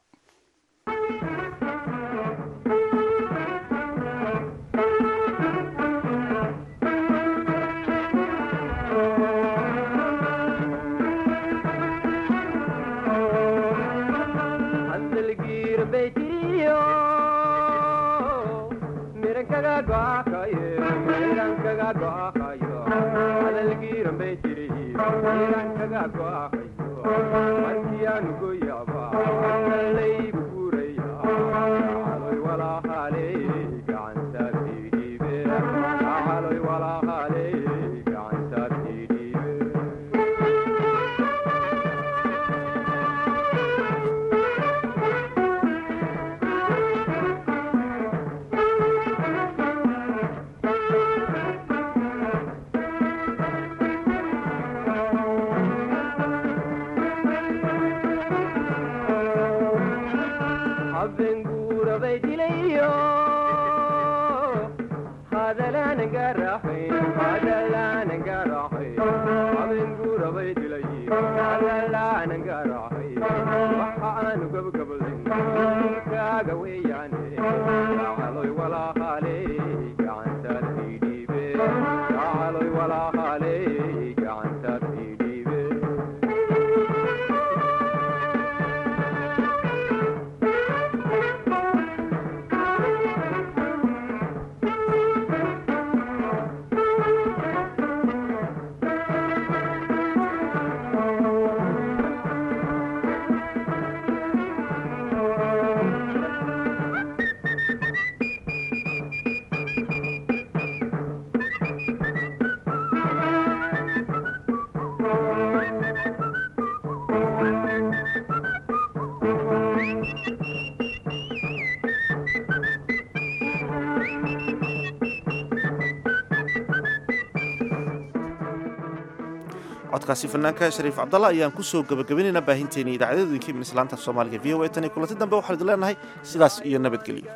codkaasi fanaanka shariif cabdalla ayaan kusoo gabagabaynaynaa baahinteeni idaacadyadooyinka imin islaanta soomaaliga v o a tan iyo kulanti dambe waxaan idin leenahay sidaas iyo nabadgelyo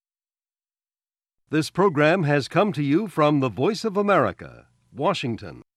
This program has come to you from the Voice of America, Washington.